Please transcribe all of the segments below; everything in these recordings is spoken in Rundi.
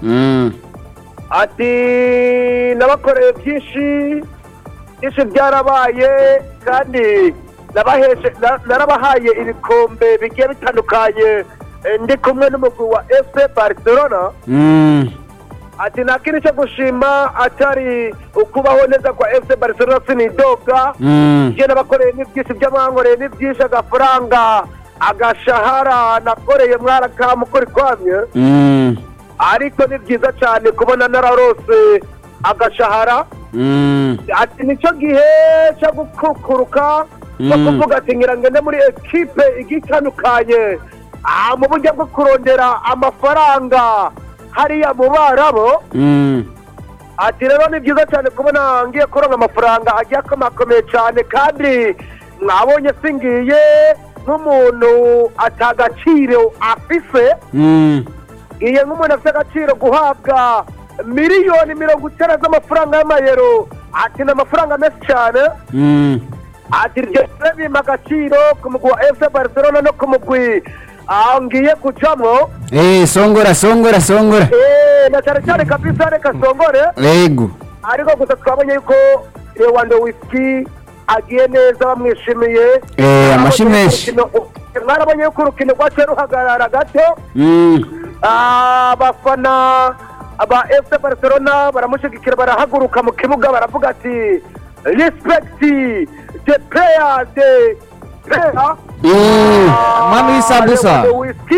Mm. ati nabakoreye byinshi byinshi byarabaye kandi nabaheshe na- narabahaye ibikombe bigiye bitandukanye eh, ndi kumwe n'umugwi wa fc barcelona Mm. ati nta kintu cyo gushima atari ukubaho neza kwa fc barcelona sinidoga Mm. ibyo nabakoreye ni byinshi ibyo mwankoreye ni byinshi agafaranga agashahara nakoreye mwarakamukuri kwamye Mm. ariko ni byiza cyane kubona nararose agashahara Mm. ati nicyo gihe cyo gukukuruka cyo Mm. kuvuga ati ngira ngende muri ekipe igiye itandukanye ah, mu buryo bwo kurondera amafaranga hariya mu barabo Mm. ati rero ni byiza cyane kubona ngiye kuronka amafaranga agiye akomakomeye cyane kandi mwabonye singiye nk'umuntu atagaciro afise Mm. ngiye nk'umuntu afite agaciro guhabwa miliyoni mirongo icyenda z'amafaranga y'amayero ati ni amafaranga menshi cyane Mm. ati iryo bimpa agaciro ku mugwi wa fc barcelona no ku mugwi ah, ngiye kujamo Eh, songora songora songora. Eh, na cyane cyane kabisa reka songore Yego. ariko gusa twabonye yuko lewandowski agiye neza bamwishimiye Eh, amashi menshi. Urukino- mwarabonye yuko urukino rwaciye ruhagarara gato Mm. Ah, abafana ba fc barcelona baramushyigikira barahaguruka mu kibuga baravuga ati respect the player the player Mm. Mami w'isambusa. whisky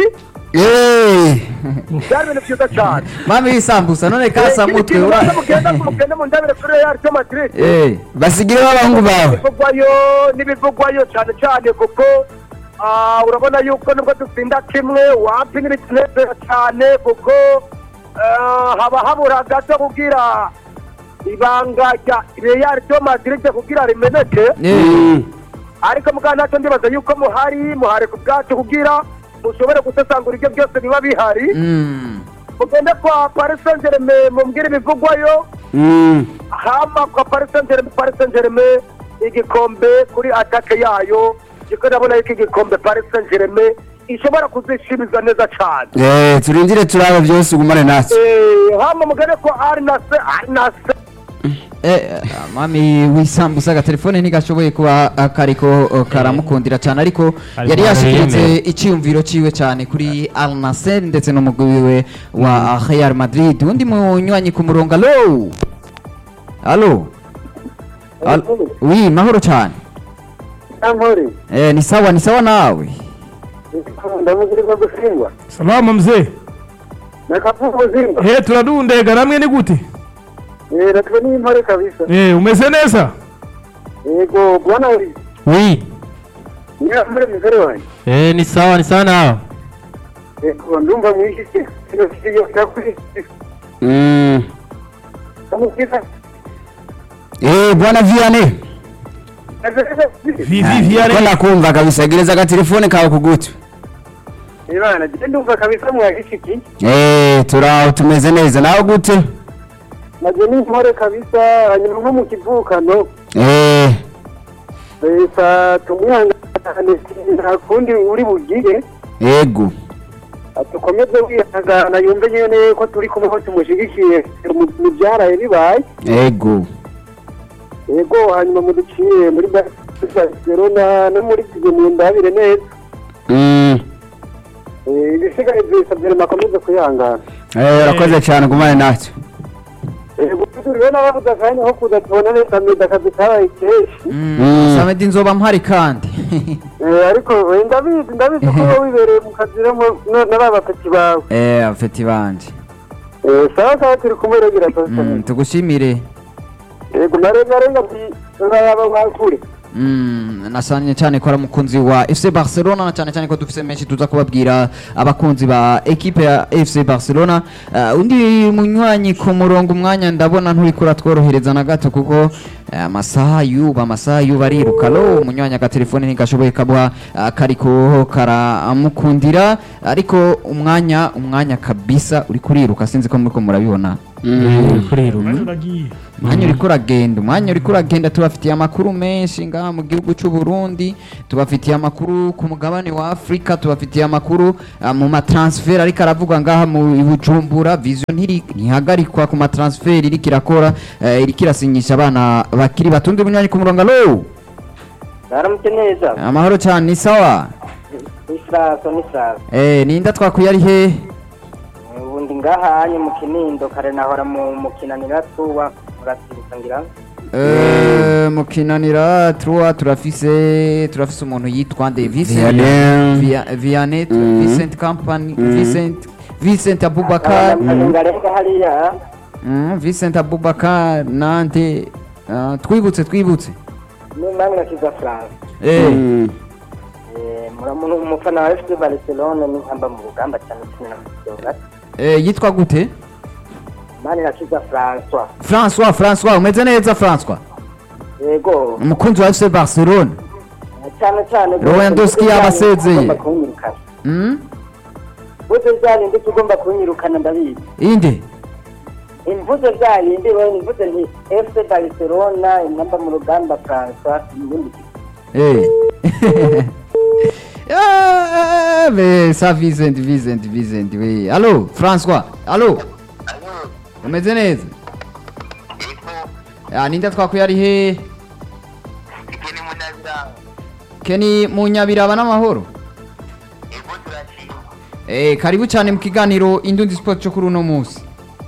Eh. byari ibintu byiza cyane mami w'isambusa none kasa mutwe ura mugenda mugende mu ndabire kuri real de madrid Eh, Basigire b'abahungu bawe. ibivugwayo n'ibivugwayo cyane cyane kuko ah, urabona yuko nubwo dutsinda kimwe wapi n'ibitunezera cyane kuko ah, haba habura gato kugira ibanga rya real de madrid kugira rimeneke eh, Mm. ariko mugana ntacyo ndibaza yuko muhari muhari ku bwacu kugira mushobore gusesangura ibyo byose biba bihari mm, mugende kwa paris saint germain mumbwire ibivugwayo Mm. hama kwa paris saint germain paris saint germain igikombe kuri atake yayo niko ndabona yuko igikombe paris saint germain ishobora kuzishimiza neza cyane Eh, turindire turaba byose ugumane natwe. Eh, hama mugende kwa arinase arinase eh, mami w'isambusa agatelefone ntigashoboye kuba ah, kariko oh, karamukundira cyane ariko Ariko yari yashikiritse aremeye. icyiyumviro ciwe cyane kuri Al Nassr ndetse n'umugwi wiwe wa Real Madrid undi munywanyi ku murongo alo alo Al- oui mahoro cyane nkori eh, ni sawa ni sawa nawe ndamugirirwa gushingwa salama mzee nakavuga ubuzima he turadundega namwe ni gute natwe ni impore kabisa eh umeze neza yego bwana uri oui niyo muri mugore wanjye eh ni sawa ni sawa nawe yego ndumva mwinshi kino kiyo cyakuri Mm. amubwira Eh, bwana Vianney. vivi Ko viare nakumva kabisa gereza agatelefone kawe kugutu. Ibana, je ndumva kabisa mwagishiki Eh, turaho tumeze neza. Nawe gute? naje ni impore kabisa hanyuma nko mu kivukano Eh. leta tumwihangane nta kundi uri bugire Yego. dukomeze wihangana yumve nyene ko turi kumwe ko tumushigikiye mu- mu byaraye bibaye Yego. yego hanyuma muduciye muri barcelona no muri mu ndabire neza Mm. Eh, ibisigaye byisabye makomeze kwihangana Eh, urakoze cyane gumane natwe. yego turiho n'abavuze akanya ko kuza tubona neza meda akazi kabaye kenshi Mm. samedi nzoba mpari kandi Eh, ariko eh, ndabizi ndabizi ko wowe wibereye mu kazi no mu- no- n'aba bapeti bawe eh, afeti banje Eh, sawa sawa turi kumwe regira mm, tugushimire yego narengarenga ntiyaba mwakure Mm, nasanye cyane ko ari umukunzi wa FC Barcelona na cyane cyane ko dufise menshi tuza kubabwira abakunzi ba ekipe ya FC Barcelona uh, undi munywanyi ku murongo umwanya ndabona nturi kuratworohereza na gato kuko eh, amasaha yuba amasaha yuba ariruka lo umunywanyi agatelefone ntigashoboye kabuha uh, kariko karamukundira ariko umwanya umwanya kabisa uri kuriruka sinzi ko muriko murabibona Mm. kuriruka uragiye umwanya uriko uragenda umwanya uriko uragenda tubafitiye amakuru menshi ngaha mu gihugu cy'u Burundi tubafitiye amakuru ku mugabane wa Afrika tubafitiye amakuru ah, mu matransfer ariko aravuga ngaha mu i Bujumbura vision ntiri ntihagarikwa ku matransfer iriko irakora eh, iriko irasinyisha abana bakiri batundi bunywanyi ku murongo alo Naramutse neza. amahoro cyane ni sawa Nisraso nisraso. eh ninda twakuye ari he Ubundi ngahanye mu Kinindo kare nahora mu mukinanira tuwa murasibuka ngira. Eh, mu kinanira truwa turafise turafise umuntu yitwa nde Vincent Vianney. Via- Vianney Mhm. Vincent Company Mhm. Vincent Vincent Abubakar Ngarenga hariya. Mm, Vincent Abubakar nande ah, twibutse twibutse N'umwami nakiza France. eh Mm. Eh muramuntu umufana wa FC Barcelona ni amba mu rugamba cyane cyane na Barcelona. eh, yitwa gute Mani nakiza François. François François umeze neza François Yego. umukunzi wa FC Barcelona Cyane cyane. Lewandowski yabasezeye. Ugomba kunyirukana. mm? Buze byarindi tugomba kunyirukana ndabizi. inde imvuze byayindi we imvuze nti FC Barcelona inamba mu rugamba François ibindi Eh. Ah, mais ça Vincent, Vincent, Vincent, oui. Allô, François. Allô. Umeze neza? Ah, ninde twakuye ari he? Keni munyabiraba n'amahoro. Eh, karibu cyane mu kiganiro Indundi Sport cyo kuri uno munsi.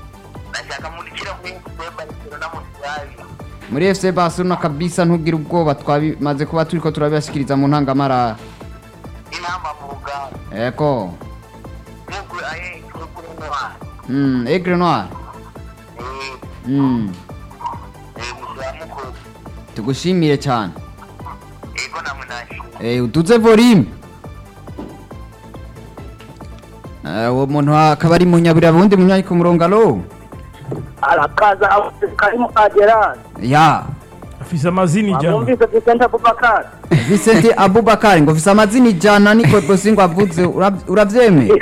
Muri FC Barcelona kabisa ntubwira ubwoba twabimaze kuba turiko turabashikiriza mu ntangamara. Eko. Mm, Aigle Noir. Mm, tugushimire cyane. Eh, uduze volume. Eh, uwo muntu akaba ari munyabira bundi munyari ku murongo alo. arakaza karimu agerani Ya. afise amazina ijana amwumvise Vincent Abubakar Vincent Abubakar ngo visa amazina ijana niko rwose ngo avuze ura- uravyemeye?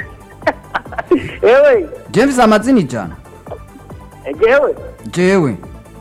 ewe James amazina ijana. egewe Jewe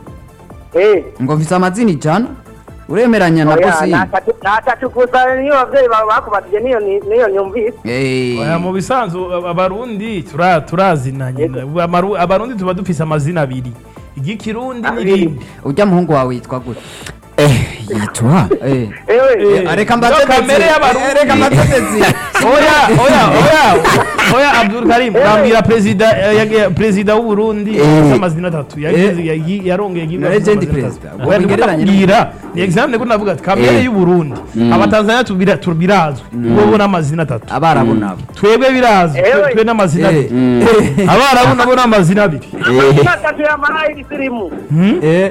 eh ngo visa amazina ijana. Uremeranya na oya bosi? natatu gusa niyo abavyeyi bawe bakubatije niyo ni- niyo nyumvise Eh. Oya, mu bisanzwe ab- abarundi tura- turazinanye Amaru- abarundi tuba dufise amazina abiri igikirundi Abiri. n'irindi Ujya muhungu wawe yitwa gute? Eh, yitwa Eh. ewe Eh, Areka niyo mbatetezi. kamere y'abarundi. Reka mbatetezi. oya oya oya oya Abdul Karim bambwira perezida eh, yage- perezida w'u Burundi Eh. afise amazina atatu Yagize- yagi- yarongeye igihugu Na afise legend amazina president. atatu. Ubwo Oya, ndiko bigereranye ndakubwira ni example ko navuga ati kamere Eh. y'u Burundi abatanzania tubira- tubirazwi bo n'amazina atatu Abarabu nabo. twebwe birazwi twe- Ewe. twe n'amazina Eh. abiri abarabu nabo n'amazina abiri atatu yamaraye igisirimu Eh.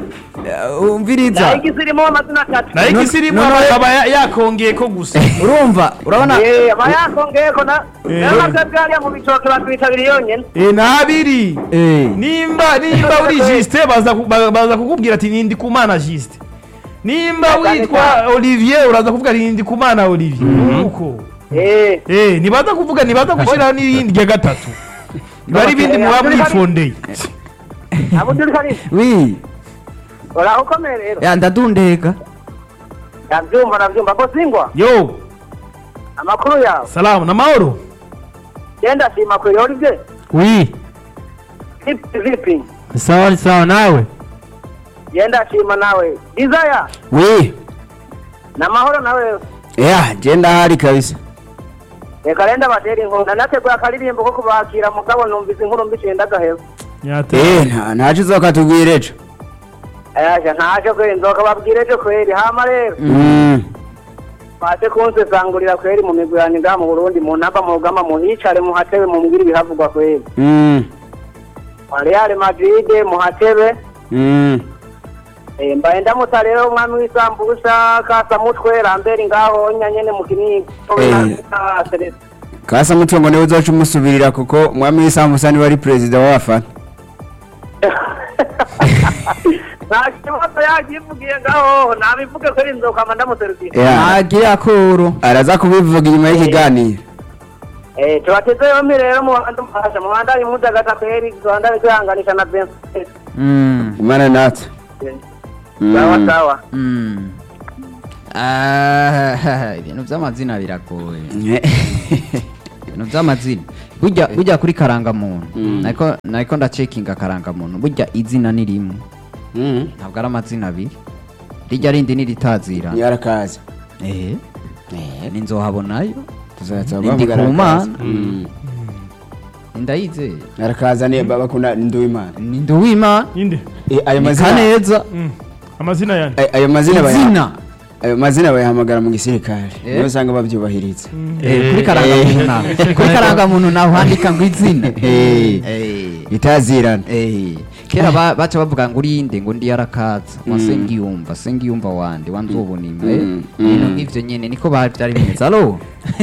Eh, Umviriza. nayo igisirimu amazina atatu nayo igisirimu no, no, akaba ya- yakongeye ko gusa Urumva? Urabona? Eh, aba yakongeyeko na Eh. nayo natwe bwariya mu bitoke batwitabira yonyene Eh, ni abiri Eh. nimba nimba uri Justin baza ku- ba- baza kukubwira ati nindi kumana Justin nimba Cyane witwa cyane. Olivier uraza kuvuga nindi kumana Olivier nuko eh eh nibaza kuvuga nibaza gushiraho n'irindi rya gatatu bari ibindi Eh, muba Abdul Karim. mwifondeye abuduri karimu Oui. uraho ukomeye rero Ya ndadundega. ndabyumva ndabyumva ko singwa yo amakuru yawe salamu na mahoro genda shima kweli Olivier wi vipi vipi sawa sawa nawe genda shima nawe desire we na mahoro nawe ya je ndahari kabisa reka renda batera inkunda nateguye akaririmbo ko kubakira mugabo numvise inkuru mbiciye ndagaheba nyate eh nta- ntaco uzokatubwira ejo ayaje ntaje kweli nzoka babwire ejo kweli hama rero Mm. baze kunsesangurira kweli mu migwi yanjye ngaha mu burundi mu ntamba mu rugamba muhicare muhatebe mumbwire ibihavugwa kweli Mm. wa real madrid muhatebe Mm. Eh, mbaye ndamutsa rero umwami w'isambusa kasamutwe ramberi ngaho nyanyene mu kinigi Eh. kasa mutungo niwe uzoca umusubirira kuko umwami w'isambusa niwe ari perezida w'abafana nta kibazo yagivugiye ngaho nabivuge kweli nzokama ndamuserukira Ya, Agire akoro. araza kubivuga inyuma y'ikiganiro Eh, tubateze yombi rero mubanze mufasha mubandanye mudagata kweri tubandanye twihanganisha na Vincent Mm. imana natwe sawa sawa Mm. Ah, ibintu by'amazina biragoye ibintu by'amazina burya burya kuri karangamuntu Mm. nariko nariko ndacekinga karangamuntu burya izina ni rimwe Mm. ntabwo ari amazina abiri rijya rindi niritazira yarakaza eh ninzohabonayo tuzaza Ndi bavuga ku Mana. arakaza. Mm. ndayizeye arakaza ni bakunda nduwimana ni nduwimana inde Eh, ayo ni mazina kaneza Mm. amazina yanjye ay- ayo mazina baya- izina ayo mazina bayahamagara mu gisirikare Eh. niyo usanga babyubahiriza Eh, kuri karangamuntu naho kuri karangamuntu naho handika ngo izina Eh. Eh. itazirana Eh, kera ba- baca bavuga ngo urinde ngo ndi yarakaza Mm. wasengiyumva sengiyumva wande wanzobonima eh. Mm, ibintu mm. nk'ivyo nyene niko ba- vyari bimeze alo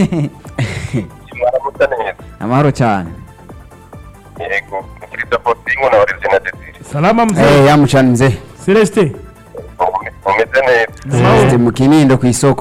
mwaramutse neza amahoro cyane yego mukirisa postingo na origina desire salama Eh, mzee yamucanze celestin mumeze neza Zifite mu kinindo ku isoko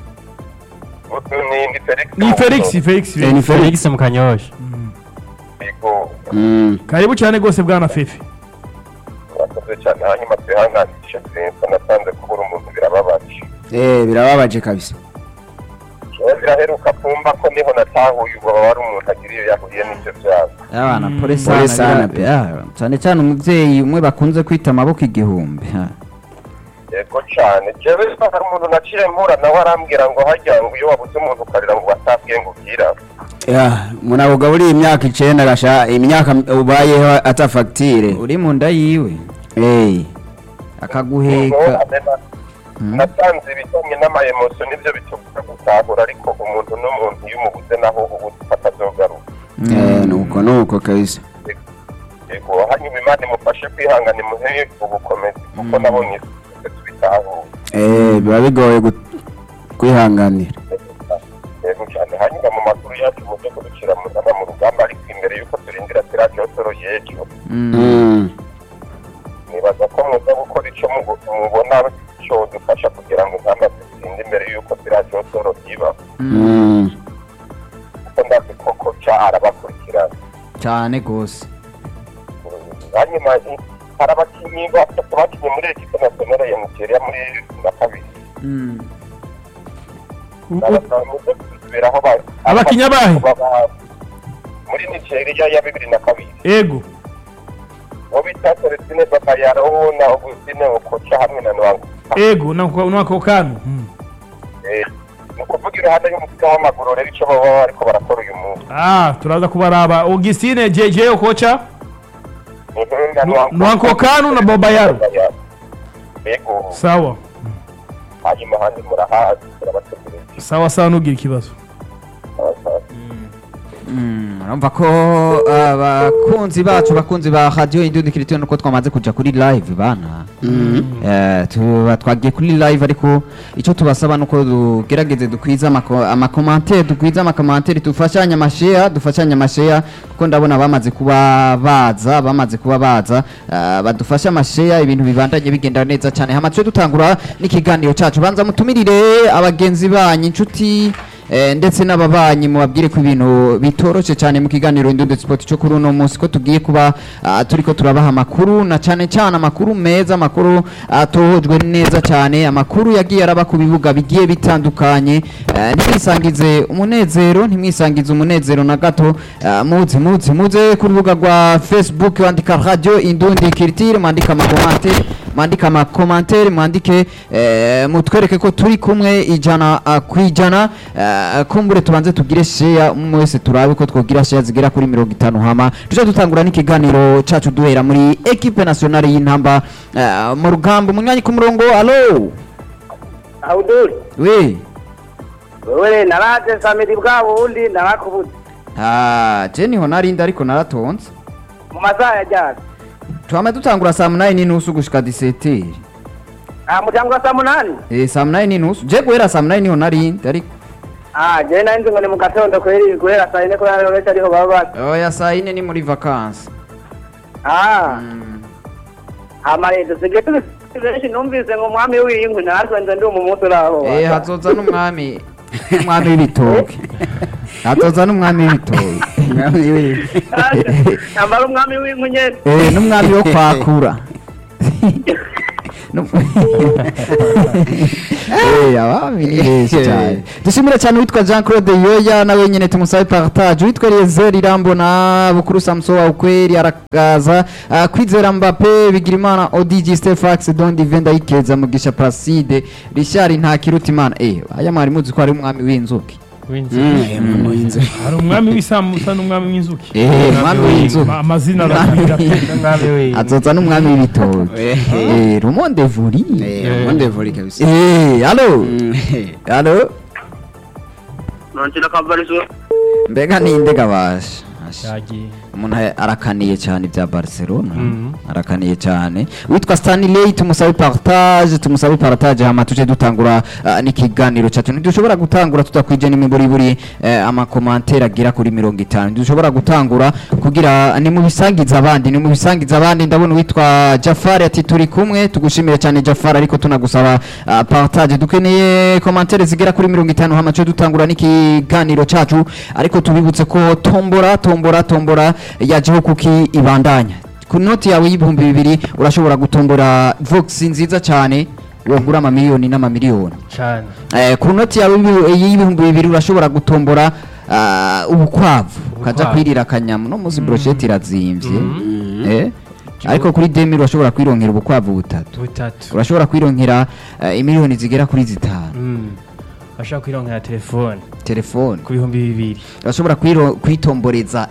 utu ni ni felix ni felix felix Eh, ni Felix. felix mukanyosha yego Mm. karibu cyane rwose bwana fefe mwakoze cyane hanyuma twihanganishe sinsa nasanze kubura umuntu birababaje Eh, birababaje kabisa Jewe biraheruka kumva ko niho natahuye ubwo wari umuntu agira iyo yahuye n'ibyo byago abana Mm. pole Pole sana sana pe. bira- ya, cyane cyane umuvyeyi umwe bakunze kwita amaboko igihumbi ha. yego cyane jewe hari umuntu naciye mpura nawe arambwira ngo hajya ngo iyo wabuze umuntu ukarira ngo watabwiye ngo ugira ya umuntu akugaburiye imyaka icenda gasha imyaka ubayeho ata fagitire uri mu nda yiwe Eh, akaguheka Mm. nasanze ibijyanye n'amayemoso nibyo bitubuza gutahura ariko umuntu n'umuntu iyo umubuze naho ubu atazogaruka eh, nuko nuko kabisa yego hanyuma imana imufashe kwihangana imuhe ubukomezi kuko Mm. nabonye twese tubitahura Eh, biba bigoye gu- kwihanganira yego cyane hanyuma mu makuru yacu mujye kudushyira mu nama mu rugamba ariko imbere y'uko turindira siradiyo soro y'ejo Mm. Mm. nibaza ko muza gukora icyo mugo- mubona cyo dufasha kugira ngo ingamba zitsinde imbere y'uko siradiyo soro iba Mm. kuko ndazi koko ca arabakurikirana cyane gose hanyuma i- hari abakinnyi batatu bakinnye muri ekipe nasiyonale ya nigeria muri bibiri na kabiri Mm. Nabasaba muze kubisubiraho ba- Abakinnyi abahe? baba- muri nigeria ya bibiri na kabiri ego uwo bita celestine babayaro na augustine okocha hamwe na nwangu ego nako nako kanu Mm. Eh, ni ukuvuga iruhande y'umupira w'amaguru rero icyo baba bariko barakora uyu munsi ah turaza kubaraba augustine jeje okocha Mhm, na Nu- Nwangu- Nwangu Kanu na Babayaro. Babayaro. yego sawa hanyuma handi murahazi turabategereje sawa sawa ntugire ikibazo Sawa, sawa. Mm, urumva ko abakunzi bacu bakunzi ba radio indundi kiritiyo nuko twamaze kuja kuri live bana Eh, tuba twagiye kuri live ariko icyo tubasaba nuko dugerageze dukwiza amako- amakomantere dukwiza amakomantere dufashanye amasheya dufashanye amasheya kuko ndabona bamaze kuba baza bamaze kuba baza eh, badufashe amasheya ibintu bibandanye bigenda neza cyane hama tuje dutangura n'ikiganiro cacu banza mutumirire abagenzi banyu inshuti Eh, ndetse n'ababanyi mubabwire ko ibintu bitoroshe cyane mu kiganiro Indudu Sport cyo kuri uno munsi ko tugiye kuba ah, turiko turabaha amakuru na cyane cyane amakuru meza amakuru atohojwe neza cyane amakuru yagiye araba ku bibuga bigiye bitandukanye eh, ntimwisangize umunezero ntimwisangize umunezero na gato ah, muze muze muze ku rubuga rwa Facebook wandika radio Indundi Culture mwandika amakomantere mwandika amakomantere mwandike eh, mutwereke ko turi kumwe ijana ah, ku ijana eh, kumbure tubanze tugire sheya umwe wese turabe ko twogira sheya zigera kuri mirongo itanu hama tuje dutangura n'ikiganiro cacu duhera muri equipe nationale y'intamba eh, mu rugamba umunywanyi ku murongo alo Abdul we wewe naraje samedi bwa bundi narakubuze ah je niho narinda ariko naratonze mu masaha ya jana twama dutangura saa munani n'inusu gushika diseteri ah muryango wa saa munani eh, saa munani n'inusu je guhera saa munani niho narinda ariko ah je nari nzi ngo ni mu gatondo kweri guhera saa yine kubera rero benshi ariho baba bari oya saa yine ni muri vakansi ah mm. hama rero dusigaye turi benshi numvise ngo umwami w'inkwi natwe nze ndi umumunsi uraho Eh, hazoza n'umwami umwami w'ibitoke atoza n'umwami w'ibitoki Umwami w'i- yambara umwami w'inkunyeri Eh, n'umwami wo kwakura Nu- Eh, abami ni benshi cyane dushimire cyane uwitwa jean claude yoya nawe nyine tumusabe partage uwitwa eliezer irambona bukuru samso wa ukweli arakaza Ah, kwizera mbappe bigirimana odg stefax don divenda yikeza mugisha placide richard ntakirutimana eh aya mwari muzi ko ari umwami w'inzuki Mm, mu inzu. hari umwami w'isambusa n'umwami w'inzuki Eh, umwami w'inzuki amazina arabwira azoza n'umwami w'ibitoki Eh, eh rumonde vuri eh, monde voli kabisa. eh allo Mm, eh. allo nongera kabarizo mbega ninde gabasha yagiye umuntu arakaniye cyane ibya barcelona arakaniye cyane witwa stanley tumusabe partage tumusabe partage hama tuje dutangura ah, n'ikiganiro cyacu ntidushobora gutangura tutakwije n'imiburiburi eh, amakomantere agira kuri mirongo itanu ntidushobora gutangura kugira ni mu bisangiza abandi ni mu bisangiza abandi ndabona uwitwa jafari ati turi kumwe tugushimire cyane jafari ariko tunagusaba ah, partage dukeneye komantere zigera kuri mirongo itanu hama tuje dutangura n'ikiganiro cyacu ariko tubibutse ko tombora tombora tombora yajeho kuki ibandanya ku noti yawe y'ibihumbi bibiri urashobora gutombora vox nziza cyane wagura amamiliyoni n'amamiliyoni cyane Eh, ku noti yawe y'ibi- y'ibihumbi bibiri urashobora gutombora ah, ubukwavu ukajya Ubukwavu. kwirira akanyamu no munsi broshete irazimbye Eh, ariko kuri demi urashobora kwironkera ubukwavu butatu butatu urashobora kwironkera eh, imiliyoni zigera kuri zitanu Mm. bashaka kwironkera telefone telefone ku bihumbi bibiri urashobora kwiro- kwitomboreza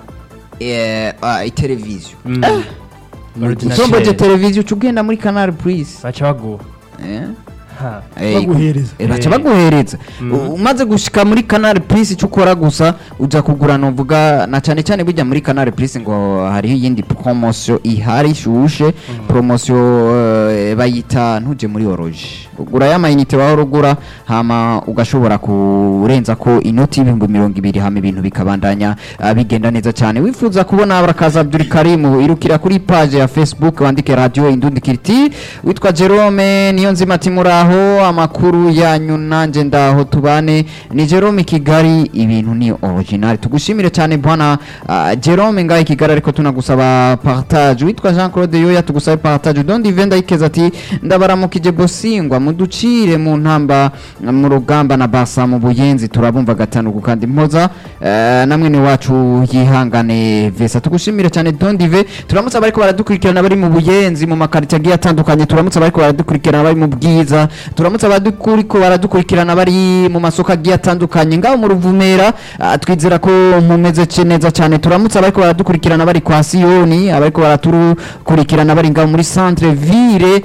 eh, ah, iteleviziyo Mm. Ordinateur. utomboje televiziyo uca ugenda muri canal plus baca baguha Eh? Ha. Eh, Baguhereza. eh, baca Eh. baguhereza U- umaze gushika muri canal plus icyo ukora gusa uja kugura novuga na cyane cyane bijya muri canal plus ngo hariho iyindi promotion ihari ishushe promotion eh, bayita ntuje muri oroge ugura ya mayinite wawe urugura hama ugashobora kurenza ko inoti y'ibihumbi mirongo ibiri hama ibintu bikabandanya ah, bigenda neza cyane wifuza kubona barakaza Abdulkarim irukira kuri page ya Facebook wandike radio indundi kiriti witwa Jerome niyo nzima ati muraho amakuru yanyu nanje ndaho tubane ni Jerome Kigali ibintu ni original tugushimire cyane bwana ah, Jerome ngaho i Kigali ariko tunagusaba partage witwa Jean Claude Yoya tugusabe partage dondi venda ikeza ati ndabaramukije bosingwa muducire mu ntamba mu rugamba na basa mu buyenzi turabumva gatanu ku kandi mpoza eh, namwe ni wacu yihangane vesa tugushimire cyane dondive turamutse abariko baradukurikirana bari mu buyenzi mu makarita agiye atandukanye turamutse abariko baradukurikirana bari mu bwiza turamutse abariko baradukurikirana bari mu masoko agiye atandukanye ngaho mu ruvumera ah, twizera ko mumeze ce neza cyane turamutse abariko baradukurikirana bari kwa siyoni abariko baratukurikirana bari ngaho muri centre ville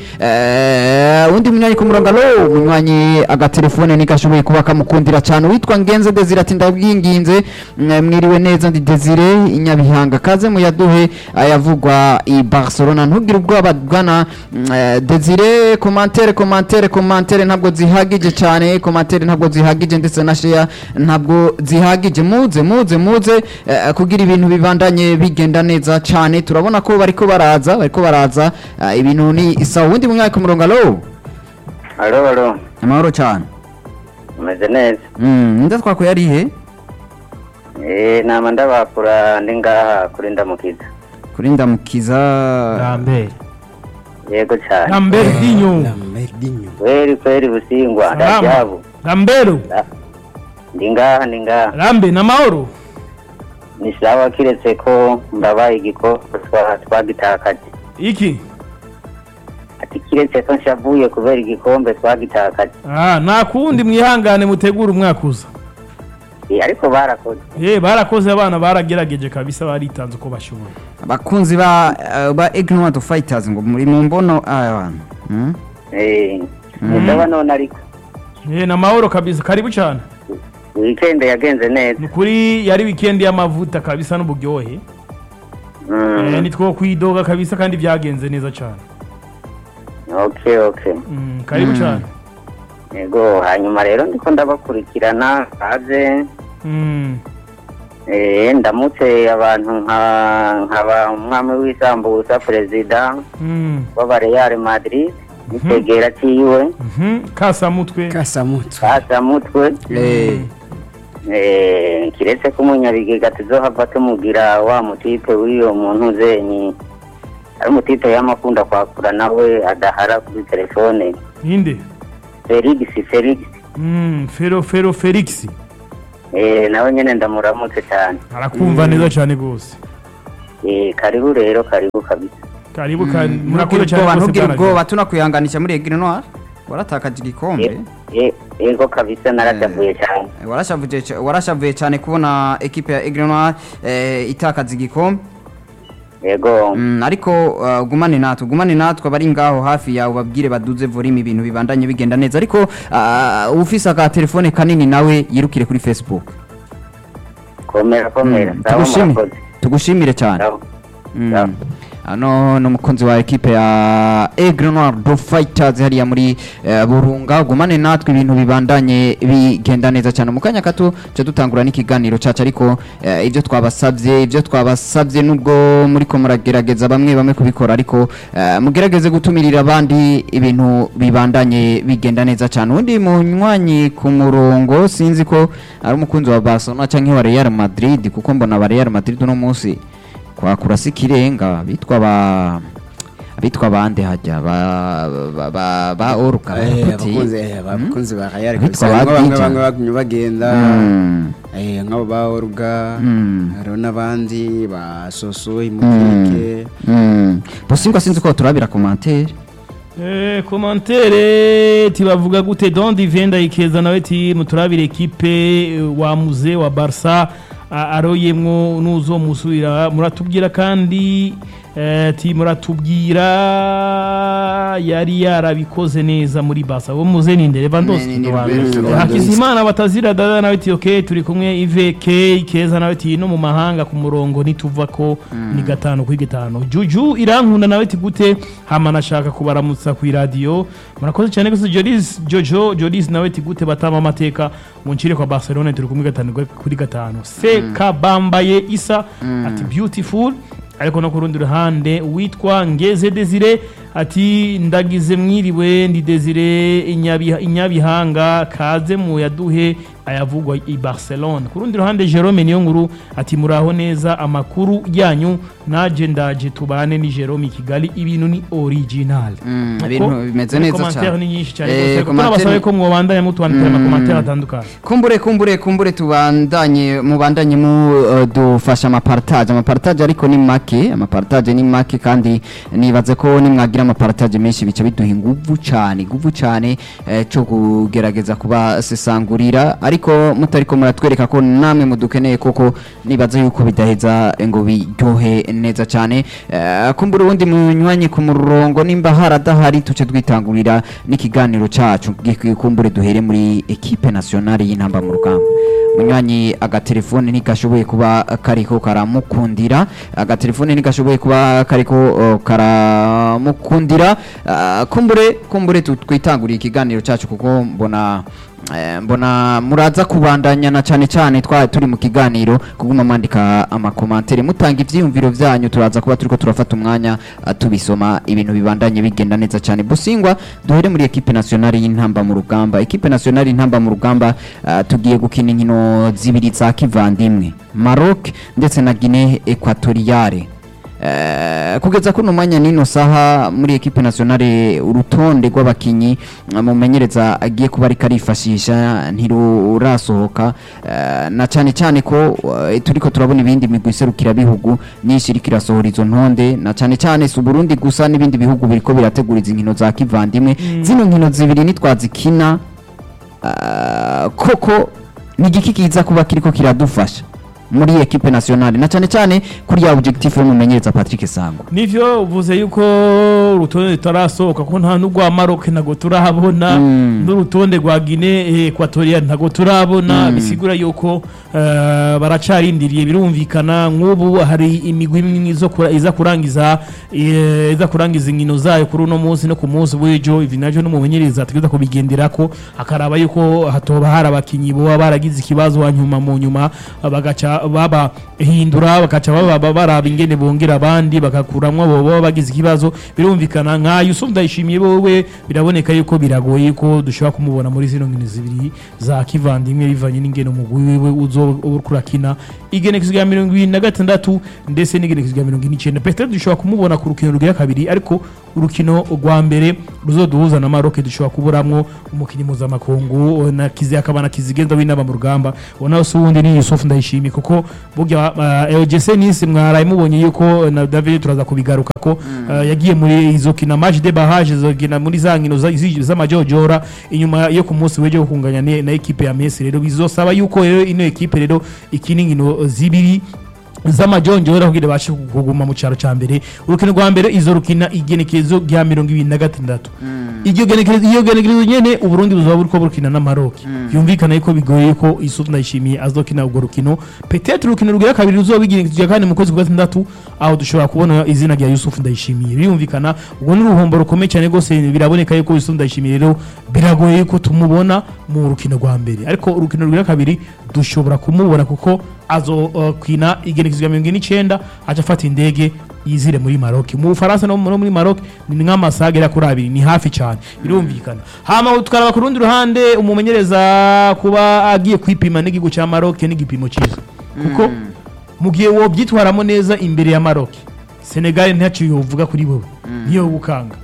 eh, undi munywanyi ku murongo alo munywanyi agatelefone ntigashoboye kuba kamukundira cyane witwa ngenze desire ati ndabwinginze mm, mwiriwe neza ndi desire inyabihanga kaze muyaduhe ayavugwa i barcelona ntugire ubwoba bwana mm, eh, desire komantere komantere komantere ntabwo zihagije cyane komantere ntabwo zihagije ndetse na sheya ntabwo zihagije muze muze muze eh, kugira ibintu bibandanye bigenda neza cyane turabona ko bariko baraza bariko baraza eh, ibintu ni isawa undi munywanyi ku murongo alo alo alo amahoro cyane umeze neza Mm, nda twakuye ari he eh nama ndabakura ndi ngaha kuri ndamukiza kuri ndamukiza Lambert. yego cyane gambero dinyo kweri kweri busingwa Salama. ndajabu gambero ndi ngaha ndi ngaha rambe na mahoro ni sawa kiretse ko mbabaye igikombe twa- twagitakaje iki ati kiretse ko nshavuye kubera igikombe twagitakaje ah nta kundi mwihangane mutegura umwaka uza Eh, ariko barakoze eh barakoze abana baragerageje kabisa baritanze uko bashoboye abakunzi ba eh, ba ignorant fighters ngo muri mu mbono aya bantu Mm? eh ni sawa none ariko eh na mahoro kabisa karibu cyane weekend yagenze neza ni kuri yari weekend y'amavuta kabisa n'uburyohe Mm, eh nitwo kwidoga kabisa kandi byagenze neza cyane okay okay mm, karibu Mm. cyane yego hanyuma rero ndiko ndabakurikirana haze mm. eh ndamutse abantu nka nkaba umwami w'isambusa perezida mm. w'aba Real Madrid n'itegera ciwe mhm kasamutwe kasamutwe kasamutwe Eh, Eh, kiretse ko umunyabigega tuzohava tumugira wa mutipe w'iyo muntu zenyi ari umutipe y'amakunda kwakura nawe adahara kuri telefone ninde felix felix Mm, fero fero felix eh, nawe nyene ndamuramutse cyane arakumva neza cyane rwose eh, karibu rero karibu kabisa karibu ka- ntugire murakoze cyane ubwoba rwose ntugire bwana ubwoba tunakwihanganisha muri egire noir waratakaje igikombe Eh, eh, yego kabisa naratavuye cyane Eh, warashavuye ca- warashavuye cyane kubona ekipe ya egire noir eh, itakaza igikombe yego Mm, ariko uh, gumane natwe gumane natwe abari ngaho hafi yawe babwire baduze volume ibintu bibandanye bigenda neza ariko uh, ufise aka telefone kanini nawe yirukire kuri facebook komera komera Mm, sawa tugushimire murakoze tugushimire cyane Sawa. Mm. Sawa. ano ni umukunzi wa ekipe ya Aigle Noir do Fighters hariya muri eh, Burunga gumane natwe ibintu bibandanye bigenda neza cyane mu kanya gato cyo dutangura n'ikiganiro cacu ariko eh, ibyo twabasabye ibyo twabasabye nubwo muri ko muragerageza bamwe bamwe kubikora ariko eh, mugerageze gutumirira abandi ibintu bibandanye bigenda neza cyane undi munywanyi ku murongo sinzi ko ari umukunzi wa Barcelona cyangwa wa Real Madrid kuko mbona ba Real Madrid uno munsi kwakura si ikirenga bitwa ba bitwa bande hajya ba ba ba, ba oruka Eh, bakuti. abakunzi eh, abakunzi ba Real Bitwa kabisa ba bamwe bamwe Dija. bamwe bagumye bagenda Mm. eh, nk'abo ba Oruga Mm. hariho n'abandi ba Soso Imukeke Mm. Bosingwa sinzi ko turabira commentaire Eh, komantere tibavuga gute don divenda ikeza nawe ti muturabire ekipe eh, wa muze wa barsa a- aroyemwo nuzo musubira muratubwira kandi eh, ti muratubwira yari yarabikoze neza muri barsa bo muze ninde Ni- Lewandowski ni- ni Eh, Lewandowski. Hakizimana batazira dada nawe ti okay turi kumwe Iveke ikeza nawe ti no mu mahanga ku murongo nituva ko ni gatanu kuri gatanu Juju irankunda nawe ti gute hama nashaka kubaramutsa ku radio murakoze cyane gusa Jolis Jojo Jolis nawe ti gute batama amateka mu ncire kwa Barcelona turi kumwe gatanu kuri gatanu Seka bambaye Isa ati beautiful ariko no ku rundi ruhande witwa ngeze desire ati ndagize mwiriwe ndi desire Inyabiha- inyabihanga kaze mu yaduhe ayavugwa i barcelone ku rundi ruhande jerome niyo nkuru ati muraho neza amakuru yanyu naje ndaje tubane ni jerome i kigali ibintu ni original Mm, Uko, ibintu bimeze muri neza commentaire cyane. ni nyinshi cyane Eh, rwose, ariko commentaire- tunabasabe ko mwobandanya mutwandikira Mm. amakomantere atandukanye kumbure kumbure kumbure tubandanye mubandanye mu uh, dufasha amapartage amapartage ariko ni make amapartage ni make kandi nibaze ko nimwagira amapartage menshi bica biduha inguvu cyane inguvu cyane eh, cyo kugerageza kubasesangurira ariko mutariko muratwereka ko namwe mudukeneye koko nibaze yuko bidaheza ngo biryohe neza cyane Eh, kumbure ubundi munywanyi ku murongo nimba haradahari tuce twitangurira n'ikiganiro cacu gi- kumbure duhere muri ekipe nationale y'intamba mu rugamba munywanyi agatelefone ntigashoboye kuba kariko karamukundira agatelefone ntigashoboye kuba kariko uh, karamukundira Ah, kumbure kumbure tu- twitanguriye ikiganiro cacu kuko mbona eh, mbona muraza kubandanyana cyane cyane twa turi mu kiganiro kuguma mwandika amakomantere mutanga ivyiyumviro vyanyu turaza kuba turiko turafata umwanya ah, tubisoma ibintu bibandanye bigenda neza cyane busingwa duhere muri ekipe nationale y'intamba mu rugamba ekipe nationale y'intamba mu rugamba ah, tugiye gukina inkino zibiri za kivandimwe Maroc ndetse na Guinée Equatoriale Eh, kugeza kuno mwanya nino saha muri ekipe nationale urutonde rw'abakinyi eh, mumenyereza agiye kuba ariko arifashisha ntirurasohoka eh, na cyane cyane ko eh, turiko turabona ibindi migwi iserukira bihugu nyinshi iriko irasohora izo ntonde na cyane cyane si Burundi gusa n'ibindi bihugu biriko birategura izi nkino za kivandimwe zino nkino zibiri nitwazikina ah, koko ni igiki kiza kuba kiriko kiradufasha muri ekipe nationale na cyane cyane kuri ya objectif y'umumenyereza Patrick Sangwa nivyo uvuze yuko urutonde rutarasohoka ko nta n'urwa Maroc ntago turabona Mm. n'urutonde rwa Guinée Equatoriale ntago turabona bisigura yuko eh, baracarindiriye birumvikana nk'ubu hari imigwi imwe izo kura- iza kurangiza eh, iza kurangiza inkino zayo kuri uno munsi no ku munsi w'ejo ivi navyo n'umumenyereza ategereza kubigenderako akaraba yuko hatoba hari abakinyi boba baragize ikibazo hanyuma mu nyuma bagaca ba- babahindura bakaca baba- ba- baraba ingene bongera abandi bakakuramwo abo baba bagize ikibazo birumvikana nka Yusuf Ndayishimiye wowe biraboneka yuko biragoye ko dushobora kumubona muri zino nkino zibiri za kivandimwe bivanye n'ingene umugwi wiwe uzo uriko urakina igenekezo rya mirongo ibiri na gatandatu ndetse n'igenekezo rya mirongo ine n'icyenda petero dushobora kumubona ku rukino rugira kabiri ariko urukino rwa mbere ruzoduhuza na Maroc dushobora kuburamwo umukinnyi mpuzamakungu na kizi akaba na kizigenza w'inama mu rugamba ubona se uwundi ni Yusuf Ndayishimiye kuko burya uh, Jesse Nisi mwaraye mubonye yuko na David turaza kubigaruka ko uh, yagiye muri izo kina match de barrage zo kina muri za nkino za- zi- z'amajojora inyuma yo ku munsi w'ejo kunganya ne- na ekipe ya Messi rero bizosaba yuko rero ino ekipe rero ikina inkino zibiri z'amajonjora kugira bashe kuguma mu cyaro cya mbere urukino rwa mbere izo rukina igenekerezo rya mirongo ibiri na gatandatu iryo genekerezo iyo genekerezo nyene uburundi buzoba buriko burukina na Maroc yumvikana yuko bigoye ko Yusuf Ndayishimiye azokina urwo rukino peut-être urukino rugira kabiri ruzoba igenekerezo rya kane mu kwezi kwa gatandatu aho dushobora kubona izina rya Yusuf Ndayishimiye birumvikana ubwo ni uruhombo rukomeye cyane rwose biraboneka yuko Yusuf Ndayishimiye rero biragoye yuko tumubona mu rukino rwa mbere ariko urukino rugira kabiri dushobora kumubona kuko azokina igenekezo rya mirongo ine n'icyenda aca afata indege yizire muri Maroc mu Bufaransa no no muri Maroc ni nk'amasaha agera kuri abiri ni hafi cyane birumvikana hama tukaraba ku rundi ruhande umumenyereza kuba agiye kwipima n'igihugu cya Maroc n'igipimo cyiza kuko mu gihe wobyitwaramo neza imbere ya Maroc Senegal ntacyo yovuga kuri wowe niyo gukanga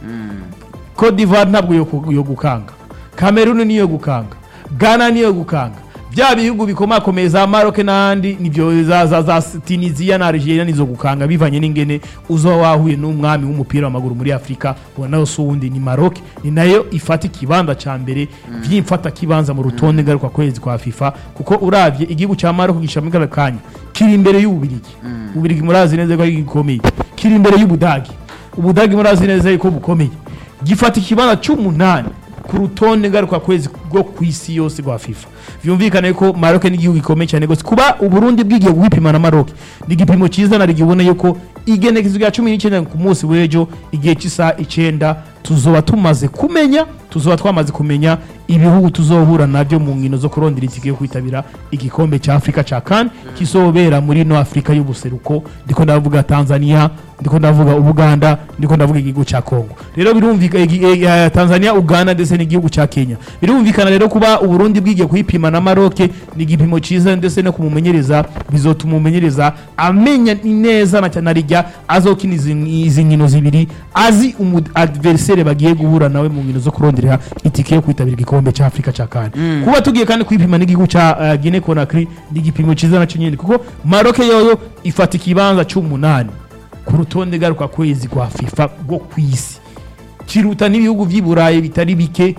Cote d'Ivoire ntabwo yo ku- yo gukanga Cameroon niyo gukanga Ghana niyo gukanga bya bihugu bikomakomeye za Maroc n'ahandi nibyo za, za, za Tunisia na Algeria nizo gukanga bivanye n'ingene uzo wahuye n'umwami w'umupira w'amaguru muri Afrika ubona nayo si uwundi ni Maroc ni nayo ifata ikibanza ca mbere vyimfata kibanza mu rutonde ngaruka kwezi kwa FIFA kuko uravye igihugu ca Maroc gishamika kanya kiri imbere y'ububirigi ububirigi murazi neza ko ari gikomeye kiri imbere y'ubudagi ubudagi murazi neza yuko bukomeye gifata ikibanza cy'umunani ku rutonde ngaruka kwezi rwo ku isi yose rwa FIFA vyumvikane ko Maroc ni igihugu gikomeye cyane gose kuba uburundi bwigiye guhipima na Maroc ni igipimo cyiza nari gibona yuko igenekezo rya 19 ku munsi w'ejo igihe cy'isa icenda tuzoba tumaze kumenya tuzoba twamaze kumenya ibihugu tuzohura nabyo mu nkino zo kurondera itike yo kwitabira igikombe cya Afrika cya CAN kisobera muri no Afrika y'ubuseruko ndiko ndavuga Tanzania ndiko ndavuga Uganda ndiko ndavuga igihugu cya Congo rero birumvikana igi- eh, eh, Tanzania Uganda ndetse n'igihugu cya Kenya birumvikana rero kuba uburundi bwigiye kuhipima na Maroc ni igipimo cyiza ndetse no kumumenyereza bizotuma umumenyereza amenya neza na cyane rijya azokina izi izi nkino zibiri azi umu adversaire bagiye guhura nawe mu nkino zo kurondera itike yo kwitabira igikombe cya Afrika cya CAN kuba tugiye kandi kwipima n'igihugu cya uh, Guinea Conakry ni igipimo cyiza nacyo nyine kuko Maroc yoyo ifata ikibanza cy'umunani ku rutonde garuka kwezi rwa FIFA rwo ku isi kiruta n'ibihugu by'i Burayi bitari bike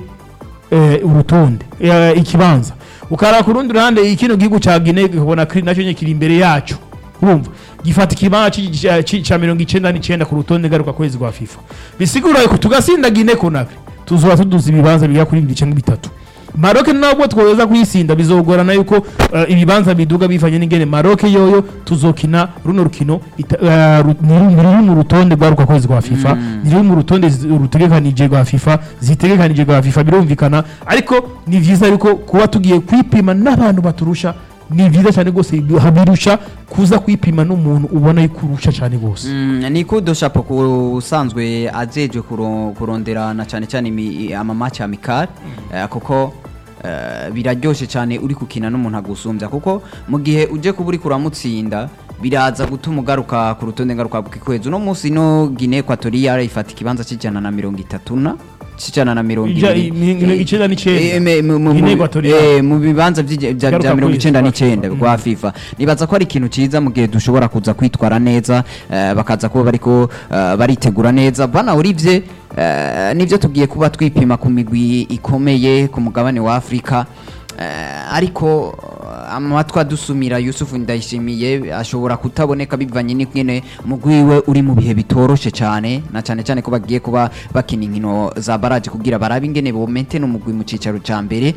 eh, urutonde eh, ikibanza ukara ku rundi ruhande ikino gihugu cya Guinea Conakry nacyo nyine kiri imbere yacu urumva gifata ikibanza ci- ci- ci- ca mirongo icenda n'icenda ku rutonde garuka kwezi rwa FIFA bisigura ko tugasinda Guinea Conakry tuzoba tuduza ibibanza bigera kuri bibiri cyangwa bitatu Maroc nabwo twoza kuyisinda bizogorana yuko uh, ibibanza biduga bivanye n'ingene Maroc yoyo tuzokina runo rukino ita- uh, ru- ni ru- ni ruri mu rutonde rwaruka kwezi rwa FIFA ni ruri mu rutonde zi- rutegekanije rwa FIFA zitegekanije rwa FIFA birumvikana ariko ni vyiza yuko kuba tugiye kwipima n'abantu baturusha ni vyiza cyane rwose habirusha kuza kwipima n'umuntu ubona yuko urusha cyane rwose Mm, ni kudo shapo ku usanzwe ajejwe kuro- kurondera na cyane cyane imi- amamaci amikari eh, kuko eh, biraryoshe cyane uri gukina n'umuntu agusumbya kuko mu gihe uje kuba uri kuramutsinda biraza gutuma ugaruka ku rutonde ngaruka bw'ikwezi uno munsi no Guinea Equatorial ifata ikibanza cy'ijana na mirongo itatu na cy'ijana na mirongo Ija- ibiri mi- mi- icenda n'icenda. Eh, me- mu- mu- Guinea mu- Equatorial. eh, mu bibanza by'ige- bya Garuka bya mirongo kwezi icenda kwa n'icyenda FIFA. rwa FIFA nibaza ko ari ikintu cyiza mu gihe dushobora kuza kwitwara neza eh, bakaza kuba bariko eh, baritegura neza bana urivye eh, nivyo tugiye kuba twipima ku migwi ikomeye ku mugabane wa Afrika eh, ariko eh, amatwi adusumira Yusufu Ndayishimiye ashobora kutaboneka bivanye n'ingene umugwi we uri mu bihe bitoroshe cyane na cyane cyane ko bagiye kuba bakina inkino za baraje kugira barabe ingene bomente n'umugwi mu cicaro ca mbere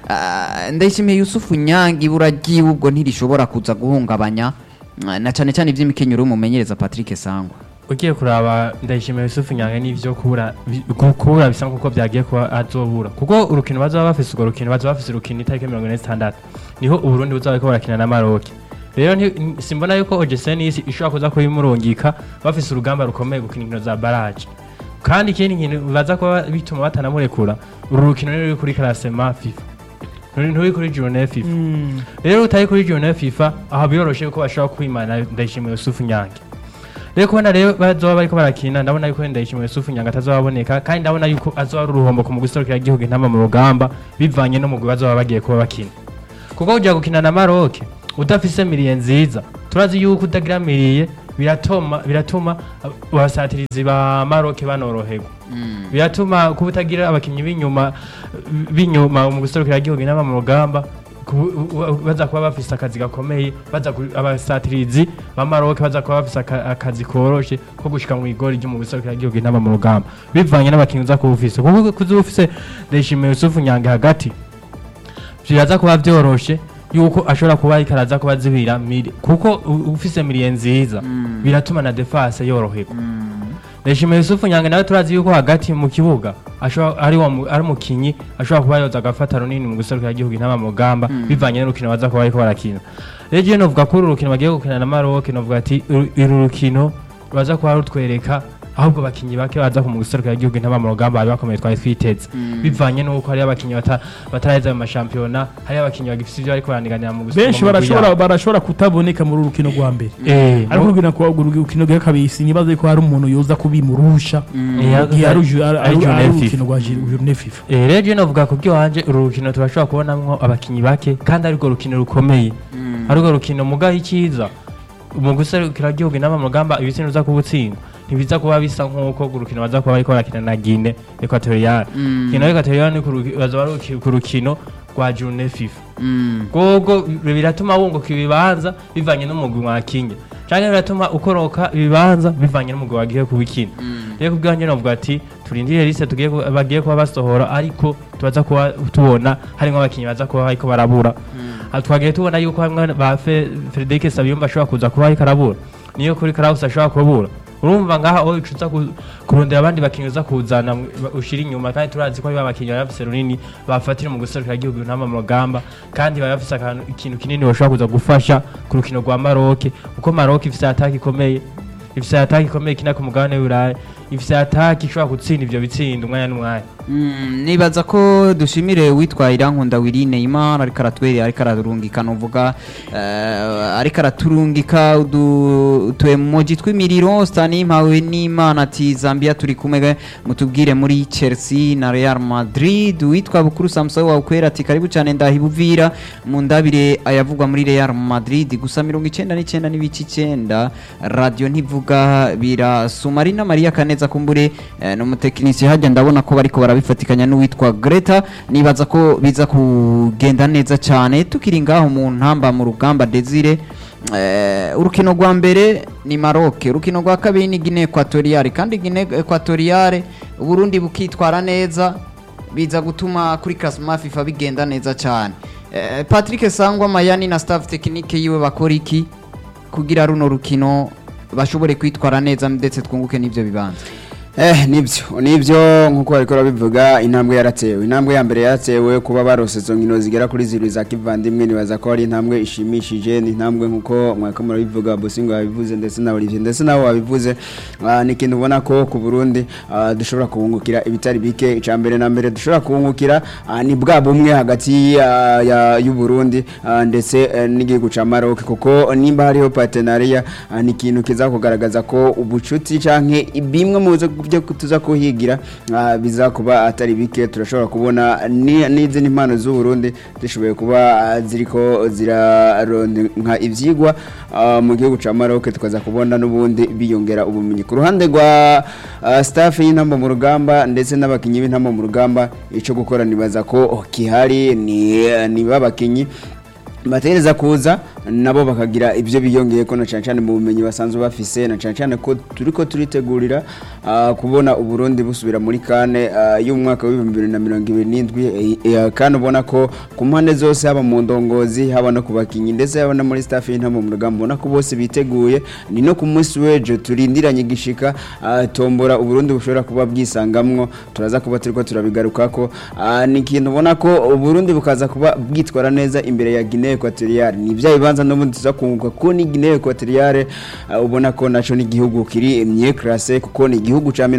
Ah, ndayishimiye yusufu nyange ibura ryiwe ubwo ntirishobora kuza guhungabanya ah, na cyane cyane iby'imikenyero y'umumenyereza patrick sangwa ugiye kuraba ndayishimiye yusufu nyange n'ivyo kubura bi- ku- kubura bisa nkuko byagiye kuba azobura kuko urukino bazaba bafise urwo rukino bazaba bafise urukino itariki mirongo ine zitandatu niho uburundi buzaba bariko barakina na maroke rero nti- simbona yuko ogeseni isi ishobora kuza kubimurungika bafise urugamba rukomeye gukina inkino za baraje kandi ikindi kintu baza kuba bituma batanamurekura uru rukino ruri kuri karasema fifa Nturi- nturi kuri journée fifa Mm. rero utari kuri journée fifa aho biroroshe ko bashobora kwimana ndayishimiye yusufu nyange rero kubona rero bazoba bariko barakina ndabona yuko ndayishimiye yusufu nyange atazobaboneka kandi ndabona yuko azoba ari uruhombo ku mugwi userukira igihugu intama mu rugamba bivanye n'umugwi bazoba bagiye kuba bakina kuko ujya gukina na maroke udafise miriye nziza turazi yuko utagira miriye biratuma biratuma abasatirizi ba maroke banoroherwa biratuma kuba utagira abakinnyi b'inyuma b'inyuma mu guserukira igihugu inama mu rugamba ku- u- u- baza kuba bafise akazi gakomeye baza ku- abasatirizi ba maroke baza kuba bafise aka- akazi koroshe ko gushika mu igori ryo mu guserukira igihugu inama mu rugamba bivanye n'abakinnyi uza kuba ufise kuko kuza ufise ndayishimiye yusufu nyange hagati biraza kuba byoroshe yuko ashobora kuba ariko araza kuba zibira miri kuko u- ufise miriye nziza biratuma na defense yoroherwa Ndayishimiye Yusufu Nyange nawe turazi yuko hagati mu kibuga ashobora ari wa mu- ari umukinyi ashobora kuba yoza agafata runini mu guserukira igihugu intama mu rugamba bivanye n'urukino baza kuba bariko barakina rero jewe novuga ko uru rukino bagiye gukina na Maroc novuga ati uru uru rukino baza kuba rutwereka ahubwo abakinyi bake baza ku mu guserukira igihugu intama mu rugamba bari bakomeye twari twiteze bivanye n'uko hari abakinyi bata- bataraheza mu mashampiyona hari abakinyi bagifite ivyo bariko barandiganira mu guserukira benshi barashobora barashobora kutaboneka muri uru rukino rwa mbere eh ariko urukino kwa urukino rwa kabiri sinibaza ko hari umuntu yoza kubimurusha Eh, igihe ari uju- ari- ari ari- Journée ari FIFA. urukino rwa journée FIFA Eh, rero je novuga ku bw'iwanje uru rukino turashobora kubonamwo abakinyi bake kandi arirwo rukino rukomeye arirwo rukino mugaho icyiza mu guserukira igihugu inama mu rugamba ibitsina uza kubutsinda ntibiza kuba bisa nk'uko urukino baza kuba bariko barakina na Guinea Equatorial Guinea Equatorial ni ku ruki- baza bari ku- ku rukino rwa journée FIFA gogo biratuma wunguka ibibanza bivanye n'umugwi mwakinye canke biratuma ukoroka ibibanza bivanye n'umugwi wagiye kubikina rero kubwanjye novuga ati turindire liste tugiye ku- bagiye kuba basohora ariko tubaza kuba tubona harimwo abakinyi baza kuba bariko barabura Ah, twagiye tubona yuko hamwe ba Fe- Frederic Sabiyumba ashobora kuza kuba ariko arabura niyo kuri Kraus ashobora kubura urumva ngaha aho ucuza ku- kurondera abandi bakinyi uza kuzana mu- ba- ushira inyuma kandi turazi ko ari bakinyi bari bafise runini bafatira mu guserukira igihugu ntama mu rugamba kandi bari bafise akantu ikintu kinini bashobora kuza gufasha ku rukino rwa Maroc kuko Maroc ifise ataki ikomeye ifise ataki ikomeye kina ku mugabane w'Uburayi ifise ataki ishobora gutsinda ivyo bitsinda umwanya n'umwanya Mm, nibaza ko dushimire witwa Irankunda Wirine Imana ariko aratwere ariko ararungika nuvuga eh, ariko araturungika udu twemoji twimiriro stani mpawe n'Imana ati Zambia turi kumwe mutubwire muri Chelsea na Real Madrid witwa Bukuru Samson wa ukwera ati karibu cyane ndahibuvira mu ndabire ayavugwa muri Real Madrid gusa 99 n'ibici 9 radio ntivuga birasuma ari na Maria Kaneza kumbure eh, n'umutekinisiye hajya ndabona ko bariko barabifatikanya n'uwitwa Greta nibaza ko biza kugenda neza cyane tukiri ngaho mu ntamba mu rugamba Desire Eh, urukino rwa mbere ni Maroc urukino rwa kabiri ni Guinea Equatoriale kandi Guinea Equatoriale Burundi bukitwara neza biza gutuma kuri classement FIFA bigenda neza cyane eh, Patrick Sangwa Mayani na staff technique yiwe bakora iki kugira runo rukino bashobore kwitwara neza ndetse twunguke n'ivyo bibanza Eh nibyo nibyo nkuko bariko babivuga intambwe yaratewe intambwe ya mbere yaratewe kuba barose izo nkino zigera kuri zirwi za kivandimwe nibaza ko ari intambwe ishimishije ni intambwe nkuko mwaka murabivuga Bosingo yabivuze ndetse na Olivier ndetse nabo babivuze Ah, ni ikintu ubona ko ku Burundi ah, dushobora kubungukira ibitari bike icya mbere na mbere dushobora kubungukira ah, ni bwa bumwe hagati ya- ya- y'u Burundi ah, ndetse eh, n'igihugu ca Maroc kuko nimba hariho partenariat ah, ni ikintu kiza kugaragaza ko ubucuti canke bimwe mu byo tuza kuhigira ah, biza kuba atari bike turashobora kubona ni- n'izindi mpano z'u Burundi zishoboye kuba ah, ziriko ziraronka ivyigwa ah, mu gihugu ca Maroc tukaza kubona n'ubundi biyongera ubumenyi ku ruhande rwa ah, staff y'intamba mu rugamba ndetse n'abakinyi b'intamba mu rugamba ico gukora nibaza ko kihari ni ni babakinyi batereza kuza nabo bakagira ibyo biyongeye ko na cyane cyane mu bumenyi basanzwe bafise na cyane cyane ko turiko turitegurira ah, kubona uburundi busubira muri kane ah, y'umwaka w'ibihumbi bibiri na mirongo ibiri n'indwi eh, eh, kandi ubona ko ku mpande zose haba mu ndongozi haba no ku bakinyi ndetse haba no muri staff y'intama mu rugamba ubona ko bose biteguye ni no ku munsi w'ejo turindiranye igishika ah, tombora uburundi bushobora kuba bwisangamwo turaza kuba turiko turabigarukako Ah, ni ikintu ubona ko uburundi bukaza kuba bwitwara neza imbere ya Guinea Equatorial ni bya bibanza kibanza n'ubundi tuza kunguka kuko ni Guinea Equatoriale uh, ubona ko naco ni igihugu kiri mye classe kuko ni igihugu ca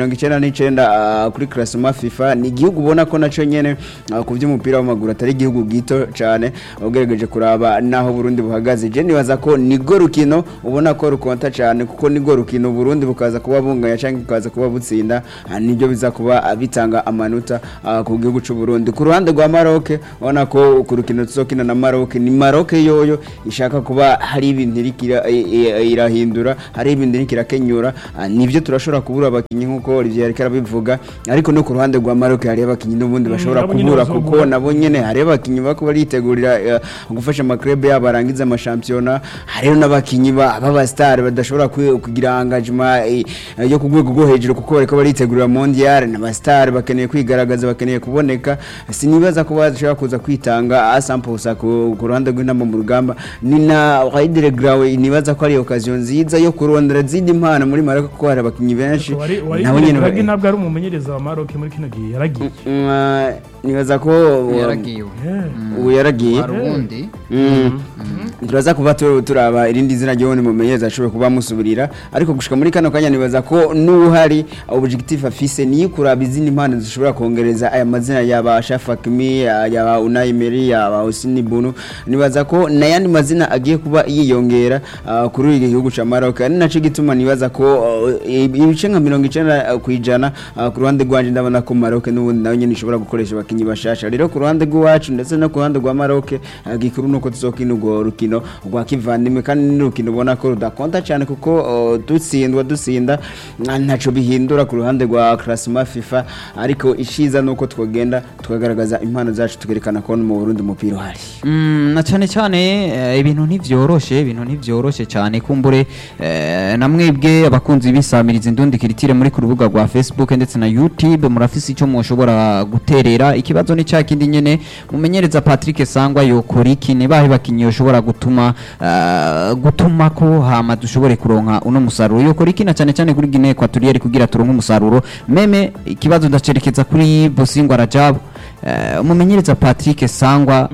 99 uh, kuri classement FIFA ni igihugu ubona ko naco nyene uh, ku vy'umupira w'amaguru atari igihugu gito cane ugerageje kuraba naho Burundi buhagaze je nibaza ko nigo rukino ubona ko rukonta cane kuko nigo rukino Burundi bukaza kuba bunganya canke bukaza kuba butsinda uh, nibyo biza kuba uh, bitanga amanota uh, ku gihugu c'u Burundi ku ruhande rwa Maroc ubona ko ku rukino tuzokina na Maroc ni Maroc yoyo ishaka kuba hari ibintu iriko ira- i- i- irahindura hari ibintu iriko irakenyura ah, nivyo turashobora kubura abakinyi nkuko Olivier yariko arabivuga ariko no ku ruhande rwa Maroc hari abakinyi n'ubundi bashobora nabo nyene kubura bazobura. kuko nabo nyene hari abakinyi bako baritegurira eh, gufasha amaklub yabo arangiza amashampiyona hariho n'abakinyi ba- b'abastar badashobora kwi- kugira engagement eh, eh, yo ku rwego rwo hejuru kuko bariko baritegurira mondial n'abastar bakeneye kwigaragaza bakeneye kuboneka sinibaza ko bashobora kuza kwitanga asampusa ku ku ruhande rw'intama mu rugamba ni na Raidere Grawe nibaza ko ari occasion nziza yo kurondera zindi mpano muri Maroc kuko hari abakinyi benshi wari wari nabo nyene Draghi bari- ntabwo ari umumenyereza wa Maroc muri kino gihe yaragiye Mm, ah, nibaza ko yaragiwe ubu yaragiye hari ubundi Mm. turaza kuba tu- turaba irindi zina ry'ubundi mumenyereza ashobora kuba amusubirira ariko gushika muri kano kanya nibaza ko n'uhari objectif afise niyo kuraba izindi mpano zishobora kongereza aya mazina yaba Shafakimi yaba Unai Emery yaba Hosni Bunu nibaza ko n'ayandi mazina agiye kuba yiyongera ah, kuri iki gihugu ca Maroc ari naco gituma nibaza ko ah, ibice nka mirongo icenda ku ijana ah, ku ruhande rwanje ndabona ko Maroc n'ubundi nayo nyene ishobora gukoresha abakinyi bashasha rero ku ruhande rw'iwacu ndetse no ku ruhande rwa Maroc ah, gikuru nuko tuzokina urwo rukino rwa kivandimwe kandi ni urukino ubona ko rudakonta cyane kuko oh, dutsindwa dutsinda ah, ntaco bihindura ku ruhande rwa classement FIFA ariko ishiza nuko twogenda tukagaragaza impano zacu tukerekana ko no mu Burundi umupira uhari Mm, na cyane cyane eh, ibintu ntivyoroshe ibintu ntivyoroshe cyane kumbure eh, namwebwe abakunzi bisamiriza indundi kiritire muri ku rubuga rwa Facebook ndetse na YouTube murafise ico mushobora guterera ikibazo ni cya kindi nyene mumenyereza Patrick Sangwa yokora iki ne bahe bakinyi yoshobora gutuma eh, gutuma ko hama dushobore kuronka uno musaruro yokora iki na cyane cyane kuri Guinea Equatoriale kugira turonke umusaruro meme ikibazo ndacerekeza kuri Bosingwa Rajab eh, umumenyereza Patrick Sangwa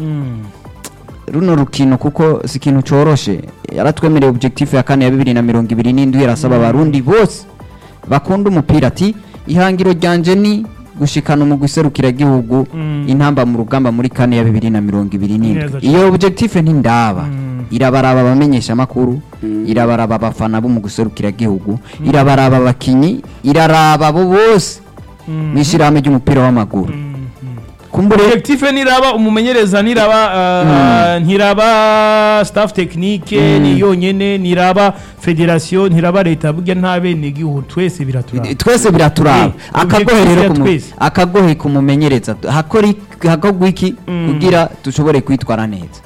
runo rukino kuko si ikintu coroshe yaratwemereye objectif ya kane ya bibiri na mirongo ibiri n'indwi yarasaba abarundi bose bakunda umupira ati ihangiro ryanje ni gushikana umugwi serukiragihugu Mm. intamba mu rugamba muri kane ya bibiri na mirongo ibiri Neza n'indwi cane. iyo objectif ntindaba Mm. irabaraba abamenyesha amakuru irabaraba abafana bo mu guserukiragihugu irabaraba abakinyi iraraba abo bose mw'ishirahamwe ry'umupira w'amaguru kumbure objectif niraba umumenyereza niraba uh, ntiraba staff technique ni yonyene niraba federation ntiraba leta burya nta bene gihugu twese biraturaba twese biraturaba Eh, akagohe objectif rero ya kumu- twese. akagohe kumumenyereza hakora ik- hakorwa iki Mm. kugira dushobore kwitwara neza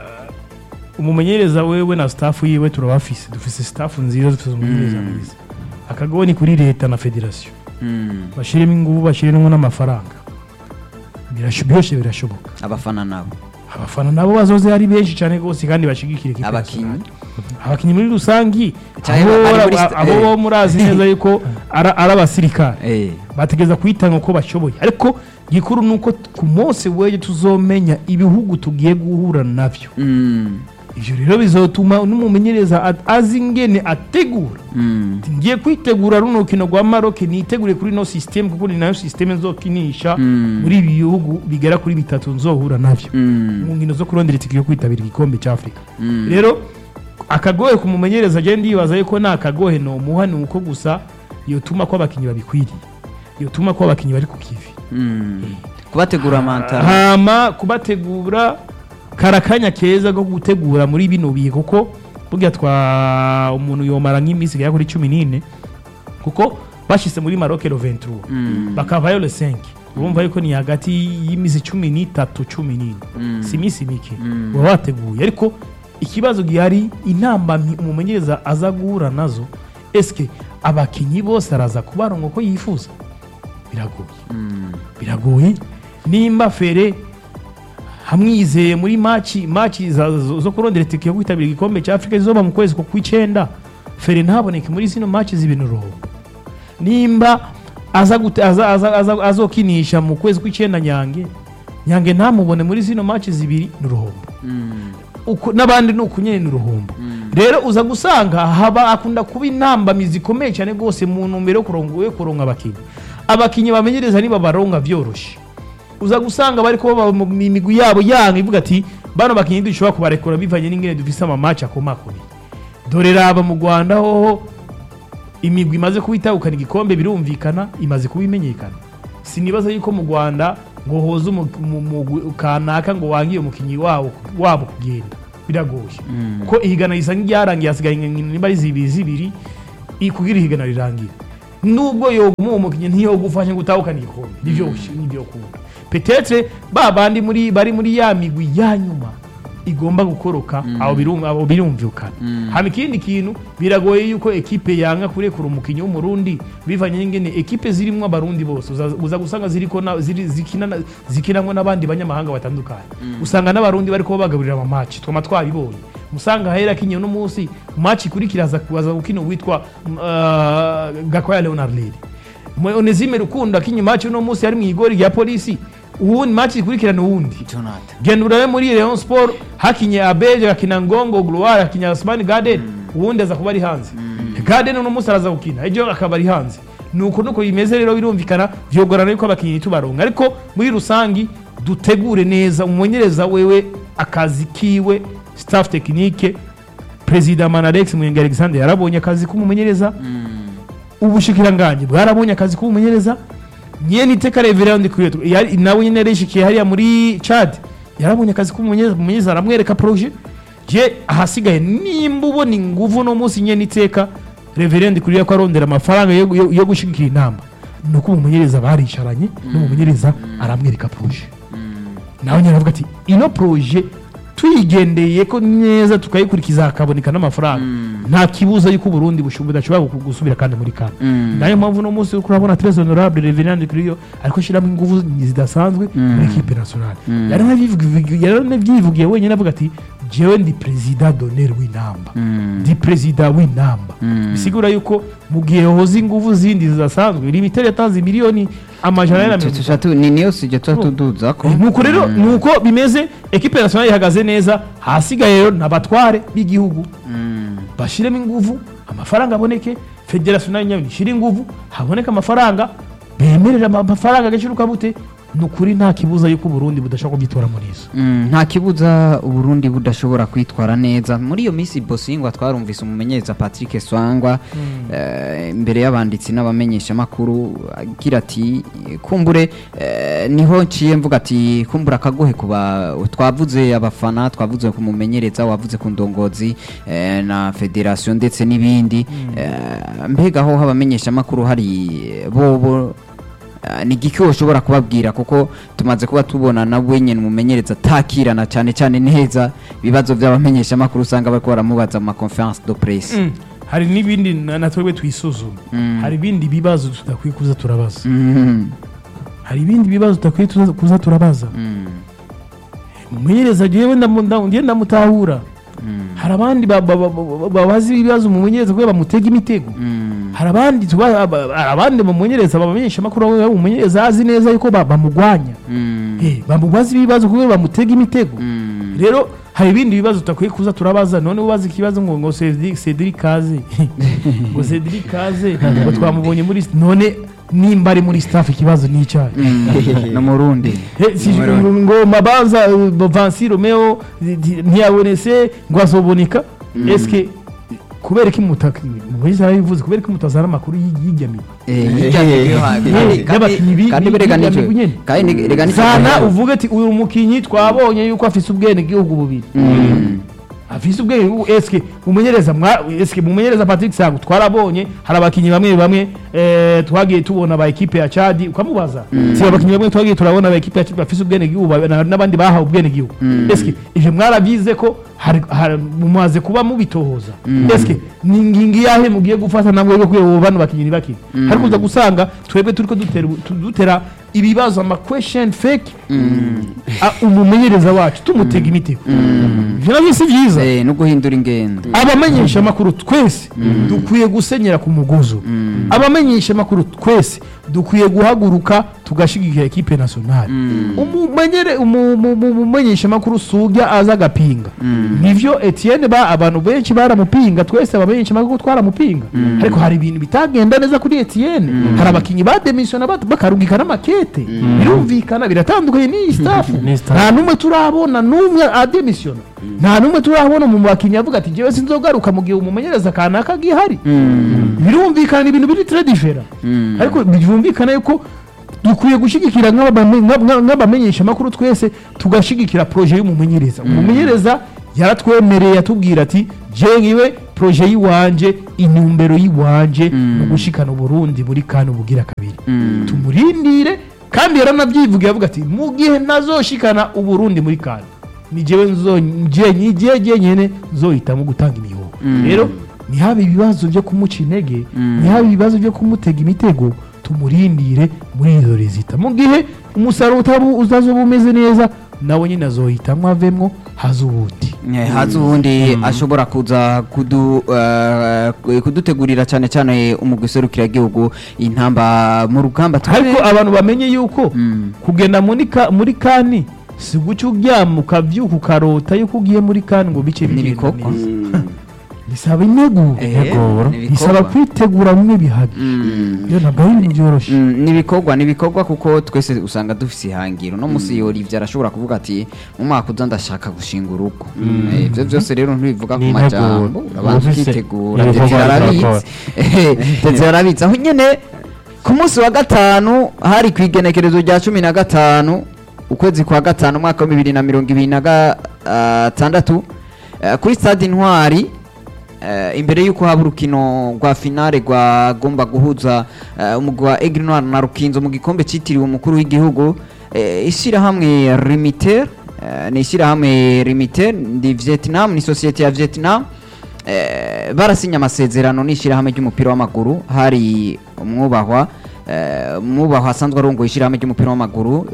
umumenyereza wewe na staff yiwe turabafise dufise staff nziza dufise umumenyereza mwiza akagohe ni kuri leta na federation bashiremo ingufu bashiremo n'amafaranga Birasho- byose birashoboka abafana nabo abafana nabo bazoze ari benshi cyane rwose kandi bashigikira ikipe abakinyi nationale. abakinyi muri rusangi Cyangwa abo bari muri abo- sta- abo eh. bo murazi neza yuko ara- ari abasirikare Eh, bategeza kwitanga uko bashoboye ariko gikuru ni uko t- ku munsi w'ejo tuzomenya ibihugu tugiye guhura navyo mm, ivyo rero bizotuma n'umumenyereza a- azi ingene ategura mm, Ati, ngiye kwitegura runo rukino rwa Maroc nitegure kuri no system kuko ni nayo system nzokinisha Mm. muri ibi bihugu bigera kuri bitatu nzohura navyo mm, mu nkino zo kurondera itike yo kwitabira igikombe cya afurika Mm. rero akagohe kumumenyereza agenda yibaza yuko nta kagohe nomuha ni uko gusa yotuma ko abakinnyi babikwiriye yotuma ko abakinnyi bari ku kivi mm. kubategura mantara hama kubategura karakanya keza ko gutegura muri bino bihe kuko burya twa umuntu yomara nk'iminsi igera kuri cumi n'ine kuko bashyize muri maroc le 23 bakavayo le 5 urumva yuko ni hagati y'iminsi cumi n'itatu cumi n'ine si iminsi mike baba bateguye ariko ikibazo gihari inamba mpi- umumenyereza aza guhura nazo eske abakinnyi bose araza kubaronga uko yifuza biragoye biragoye nimba fere hamwizeye muri maci maci za- zo zo kurondera itike yo kwitabira igikombe cya afurika zizoba mu kwezi ko kw'icyenda fere ntaboneke muri zino maci z'ibintu ruhumbu nimba aza gute- aza- aza- aza- azokinisha mu kwezi kw'icyenda nyange nyange ntamubone muri zino maci zibiri ni uruhombo uku- n'abandi ni uku nyene ni uruhombo rero uza gusanga haba akunda kuba intambamizi ikomeye cyane rwose mu ntumbero yo kurongo- yo kuronka abakinnyi abakinnyi bamenyereza niba baronka vyoroshe uza gusanga bari kuba mu migwi yabo yanga ivuga ati bano bakinnyi dushobora kubarekura bivanye n'ingene dufise amamaci akomakomeye dore raba mu rwanda hoho imigwi imaze kuba itahukana igikombe birumvikana imaze kuba imenyekana sinibaza yuko mu rwanda ngo hoze umu- mu- mugwi kanaka ngo wangiye umukinnyi wabo wabo kugenda biragoye ko ihigana risa nk'iryarangiye hasigaye nimba ari zibiri zibiri i- kugira ihigana rirangire nubwo yoguma uwo mukinnyi ntiyogufashe ngo utahukane igikombe nivyo nivyo kunda petetre ba bandi muri bari muri ya migwi ya nyuma igomba gukoroka abo birum- abo birumvikana hama ikindi kintu biragoye yuko ekipe yanga kurekura umukinnyi w'umurundi bivanye n'ingene ekipe zirimwo abarundi bose uza- uza gusanga ziriko na- ziri- zikina na- zikinamwo n'abandi banyamahanga batandukanye usanga n'abarundi bariko bagaburira amamaci twama twabibonye musanga hahera akinye uno munsi maci ikurikira aza aza gukina uwitwa uh, gakwaya leonard lady onesime rukundo akinye maci uno munsi ari mu igori rya polisi uwundi maci ikurikirana uwundi jonathan genda urabe muri Rayon Sport hakinye Abeje hakina Ngongo Gloire hakinye Asmani Garden ubundi aza kuba ari hanze Garden uno munsi araza gukina ejo akaba ari hanze nuko nuko bimeze rero birumvikana vyogorana yuko abakinyi tubaronga ariko muri rusangi dutegure neza umumenyereza wewe akazi kiwe staff technique President Manarex Mwenge Alexander yarabonye akazi k'umumenyereza ubushikiranganje bwarabonye akazi k'umumenyereza nyene iteka reverend kwiyetu yari nawe nyene yarishikiye hariya muri Chad yarabonye akazi k'umumenyereza umumenyereza aramwereka projet je ahasigaye nimba ubona inguvu no munsi nyene iteka reverend kuriya ko arondera amafaranga yo, yo, yo gushigikira inamba nuko umumenyereza baricaranye n'umumenyereza aramwereka projet nawe nyine aravuga ati ino projet tuyigendeye ko neza tukayikurikiza hakaboneka n'amafaranga nta kibuza yuko uburundi bushu- budashobora gu- gusubira kandi muri kane nayo mpamvu uno munsi uriko urabona tres honorable reverend kuriyo ariko ashyiramo ingufu zidasanzwe muri ekipe nationale yaranavyivugiye wenyine avuga ati jewe ndi perezida d'honneur w'inamba ndi perezida w'inamba bisigura yuko mu gihe hoza ingufu zindi zidasanzwe limiteri yatanze miliyoni amajana ane na mirongo tushatu ni niyo sije tuba tuduza ko nuko rero nuko bimeze ekipe nationale ihagaze neza hasigaye rero n'abatware b'igihugu bashiremo ingufu amafaranga aboneke federasiyo nayo nyabyo ishyire ingufu haboneke amafaranga bemerera ama- amafaranga agaciro kabute ni ukuri nta kibuza yuko uburundi budashobora kubyitora muri izo Mm, nta kibuza uburundi budashobora kwitwara neza muri iyo minsi bosingwa twarumvise umumenyereza patrick swangwa eh, imbere y'abanditsi n'abamenyeshamakuru agira ati kumbure eh, niho nciye mvuga ati kumbura akagohe kuba twavuze abafana twavuze ku mumenyereza wavuze ku ndongozi eh, na federasiyo ndetse n'ibindi Eh, mbega aho abamenyeshamakuru hari bobo Ah, ni igiki ushobora kubabwira kuko tumaze kuba tubona na wenyine umumenyereza atakirana cyane cyane neza ibibazo by'abamenyeshamakuru usanga bariko baramubaza mu maconference de presse hari n'ibindi na na twebwe twisuzuma hari ibindi bibazo tudakwiye kuza turabaza Mhm. hari ibindi bibazo tudakwiye tuza- kuza turabaza Mm. umumenyereza jewe ndamu- ndamu- ngiye ndamutahura hari abandi ba- ba- ba- ba- babaza ibibazo umumenyereza kubera bamutega imitego Mm. hari abandi tuba- aba- hari abandi bamumenyereza babamenyesha amakuru umumenyereza azi neza yuko ba- bamugwanya Mm. Eh, bamubaza ibibazo kubera bamutega imitego Mm. rero hari ibindi bibazo tutakwiye kuza turabaza none ubaza ikibazo ngo ngo Cedric Cedric Kaze ngo Cedric Kaze ngo twamubonye muri none nimba ari muri staff ikibazo ni icyayi Mm. no murundi Eh, si- ngo mabanza uh, Vansi Romeo di- di- ntiyabonetse ngo azoboneka eske kubera ko imutaka muri yarabivuze kubera ko imutazana amakuru y'iryamigo Eh, hirya niyo ha- kandi- kandi- y'abakinyi bi- kandi bi- berega bi- nicyo- bi- nyene. kandi ni- rega nicyo zana gihe- uvuge ati uyu mukinyi twabonye yuko afise ubwene gihugu bubiri Mm. afise ubwenge ubu eske mumenyereza mwa eske mumenyereza Patrick Sangu twarabonye hari abakinyi bamwe bamwe eh, twagiye tubona ba equipe ya Chad ukamubaza si abakinyi bamwe twagiye turabona ba equipe ya Chad bafise ubwene gihugu ba- na- n'abandi bahawe ubwene gihugu eske ivyo mwarabize ko hari hari- mumaze kuba mubitohoza eske ni ngingi yahe mugiye gufata namwe yo kuyo bano bakinyi ni bakini ariko uza gusanga twebwe turiko dutera tu- dutera ibibazo ama question fake a- umumenyereza wacu tumutega imitego ivyo navyo si vyiza Eh, no guhindura ingendo abamenyesha amakuru twese dukwiye gusenyera ku mugozo abamenyesha amakuru twese dukwiye guhaguruka tugashigikira ekipe nationale umumenyere umu- mu- mu- umumenyeshamakuru sujya aza agapinga nivyo Etienne ba abantu benshi baramupinga twese abamenyeshamakuru twaramupinga ariko hari ibintu bitagenda neza kuri Etienne hari abakinyi bademisiona bat- bakarungika n'amakete birumvikana biratandukanye n'iyi staff N'iyi staff. nta numwe turabona numwe ademisiona nta numwe turabona mu bakinyi avuga ati jewe sinzogaruka mu gihe umumenyereza kanaka gihari birumvikana ni ibintu biri très différent ariko byumvikana yuko dukwiye gushyigikira nk'abame- nka- nka- nk'abamenyeshamakuru twese tugashigikira proje y'umumenyereza umumenyereza yaratwemereye atubwira ati jewe proje y'iwanje intumbero y'iwanje ni ugushikana uburundi buri kandi ubugira kabiri tumurindire kandi yaranabyivugiye avuga ati mu gihe nazoshikana uburundi muri kandi ni jewe nzo nje nyigiye nyene nzohitamo gutanga imihoho rero ntihabe ibibazo byo kumuca intege ntihabe ibibazo byo kumutega imitego tumurindire muri izo rezita mu gihe umusaruro utabu uzazoba umeze neza nawe nyine azohitamwo avemwo haza uwundi Eh, haza ubundi ashobora kuza kudu, eh, kudutegurira cyane cyane umugwi serukiragihugu intamba mu rugamba ariko abantu bamenye yuko kugenda muri ka- muri kani si guca uryama ukavyuka ukarota yuko ugiye muri kani ngo bice bigenda N'ibikoko. neza bisaba integuro Eh, Integuro. ni bisaba ibikorwa. kwitegura bimwe bihari iyo ntabwo ari ibintu byoroshye Mm, nibikorwa nibikorwa kuko twese usanga dufise ihangiro no musi yori ivyo arashobora kuvuga ati mu mwaka uza ndashaka gushinga urugo Eh, ivyo byose rero ntibivuga ku Ni majambo integuro. urabanza Ufise ukitegura ibikorwa ndetse arabitse bizakora. ndetse arabitse aho nyene ku munsi wa gatanu hari ku igenekerezo rya cumi na gatanu ukwezi kwa gatanu umwaka wa bibiri na mirongo ibiri na gatandatu eh, kuri stade intwari Eh, imbere y'uko haba urukino rwa finale rwagomba guhuza eh, umugwi wa Aigle Noir na Rukinzo mu gikombe cyitiriwe umukuru w'igihugu eh, ishyirahamwe Rimiter eh, ni ishyirahamwe Rimiter ndi Vietnam ni sosiyete ya Vietnam eh, barasinya amasezerano n'ishyirahamwe ry'umupira w'amaguru hari umwubahwa eh, umwubahwa asanzwe arongoye ishyirahamwe ry'umupira w'amaguru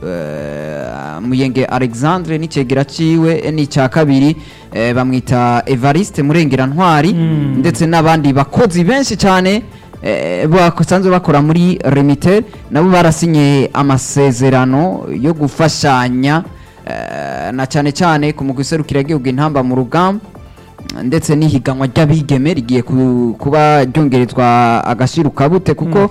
eh, Muyenge Alexandre n'icegera ciwe eh, n'icya kabiri eh, bamwita Evariste Murengera Ntwari ndetse n'abandi bakozi benshi cyane eh, basanzwe bakora muri Remitel nabo barasinye amasezerano yo gufashanya eh, na cyane cyane ku mugwi serukiragihugu intamba mu rugamba ndetse n'ihiganwa ry'abigeme rigiye ku- kuba ryongerezwa agaciro kabute kuko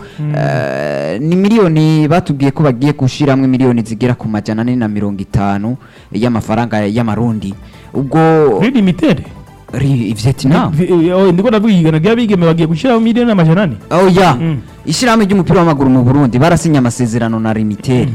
eh, ni miliyoni batubwiye ko bagiye gushyiramo miliyoni zigera ku majana ane na mirongo itanu y'amafaranga y'amarundi ubwo kuri limitere ri- Vietnam ndiko ndavuga igana ry'abigeme bagiye gushyiraho miliyoni n'amajana ane oh ya Mm. ishyirahamwe ry'umupira w'amaguru mu Burundi barasinye amasezerano na Limitere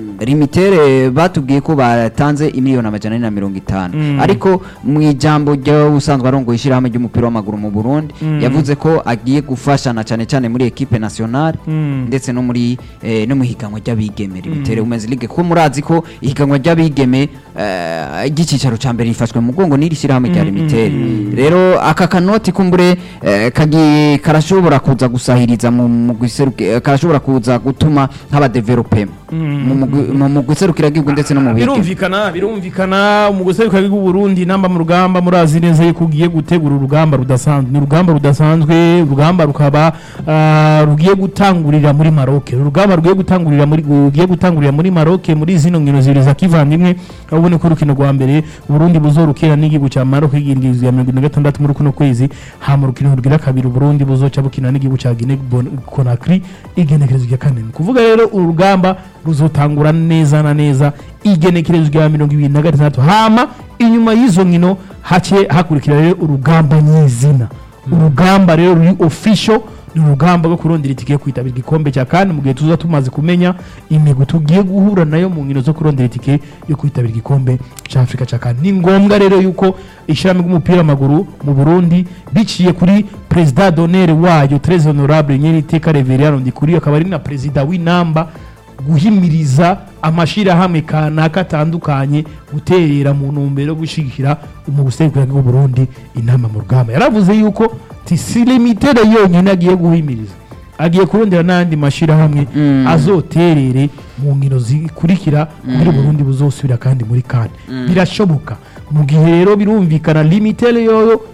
Limitere batubwiye ko batanze imiliyoni amajana ane na mirongo itanu Mm. ariko mu ijambo ry'ubusanzwe arongoye ishyirahamwe ry'umupira w'amaguru mu Burundi Mm. yavuze ko agiye gufashana cyane cyane muri equipe nationale Mm. ndetse no muri eh, no mu higanwa ry'abigeme Limitere Women's League kuko murazi ko ihiganwa ry'abigeme eh, ry'icicaro ca mbere rifashwe mu mugongo n'iri shyirahamwe rya Limitere rero aka kanoti kumbure eh, kagiye karashobora kuza gusahiriza mu mugwi seruki- eh, karashobora kuza gutuma haba development mu mugwi- mu mugwi serukiragihugu ndetse no mu bigeme birumvikana birumvikana umuguseri kwa bw'u Burundi namba mu rugamba murazi neza yuko ugiye gutegura urugamba rudasanzwe ni urugamba rudasanzwe urugamba rukaba ah, rugiye gutangurira muri Maroc urugamba rugiye gutangurira muri rugiye gutangurira muri Maroc muri zino nkino zibiri za kivandimwe aho ubona ko urukino rwa mbere Burundi buzorukira n'igihugu cya Maroc igindirizo ya 2026 muri kuno kwezi hama urukino rugira kabiri Burundi buzoca bukina n'igihugu cya Guinea Bon- Conakry igenekerezo rya kane ni kuvuga rero urugamba ruzotangura neza na neza igenekerezo rya mirongo ibiri na gatandatu hama inyuma y'izo nkino hake hakurikira rero urugamba nyizina urugamba rero ruri official ni urugamba rwo kurondera itike yo kwitabira igikombe cya kandi mu gihe tuza tumaze kumenya imigwi tugiye guhura nayo mu nkino zo kurondera itike yo kwitabira igikombe cya afurika cya kandi ni ngombwa rero yuko ishyirahamwe ry'umupira w'amaguru mu burundi biciye kuri perezida donere wayo très honorable nyeriteka reveriyano ndikuriyo akaba ari na perezida w'inamba guhimiriza amashyirahamwe kanaka atandukanye guterera mu ntumbero yo gushyigikira umugusekura bw'u Burundi inama mu rugamba yaravuze yuko si limitere yonyine agiye guhimiriza agiye kurondera n'andi mashyirahamwe Mm. azoterere mu nkino zikurikira kugira Burundi buzosubira kandi muri kane birashoboka mu gihe rero birumvikana limitere yoyo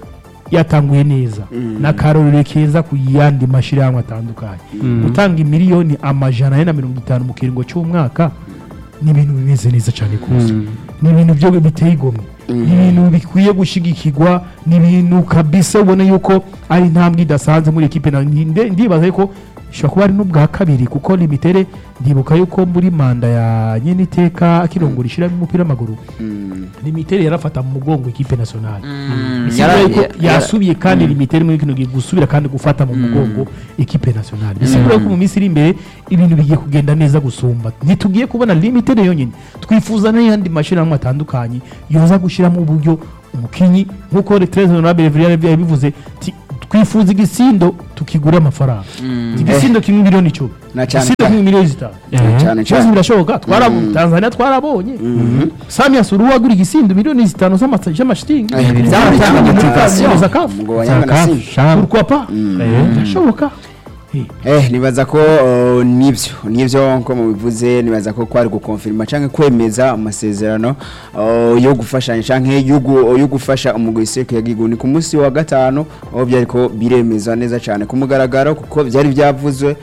yatanguye neza n'akarorero keza ku yandi mashyirahamwe atandukanye gutanga imiliyoni amajana ane na mirongo itanu mu kiringo cy'umwaka ni ibintu bimeze neza cyane rwose ni ibintu byo biteye igomwe ni ibintu bikwiye gushyigikirwa ni ibintu kabisa ubona yuko ari intambwe idasanzwe muri ekipe na nde- ndibaza yuko ishobora kuba ari n'ubwa kabiri kuko limitere ndibuka yuko muri manda ya nyeniteka akirongora ishyirahamwe umupira w'amaguru limitere yarafata mu mugongo ekipe nationale bisigura yuko yasubiye kandi limitere muri kino gihe gusubira kandi gufata mu mugongo ekipe nationale bisigura ko mu minsi iri imbere ibintu bigiye kugenda neza gusumba ntitugiye kubona limitere yonyine twifuza n'ayandi mashyirahamwe atandukanye yoza gushyiramo uburyo umukinyi nk'uko retreze honorable Villarreal yabivuze ti- twifuza igisindo tukigura amafaranga igisindo kimwe miliyoni icumi Na cyane igisindo kimwe miliyoni zitanu cyane byose cyane birashoboka twarabonye tanzania twarabonye samia suru wagura igisindo miliyoni zitanu z'ama- z'amashitingi Eh, byatanga motivation. zakafu Ngo wanyanga na Simba. pourquoi pas birashoboka Eh, Eh, nibaza ko uh, nivyo nivyo nko mubivuze nibaza ko kwari gukonfirma canke kwemeza amasezerano uh, yo gufashanya canke yo gu- yo gufasha umugwi seke yagigu ni ku munsi wa gatano aho byariko biremeza neza cyane ku mugaragaro kuko byari byavuzwe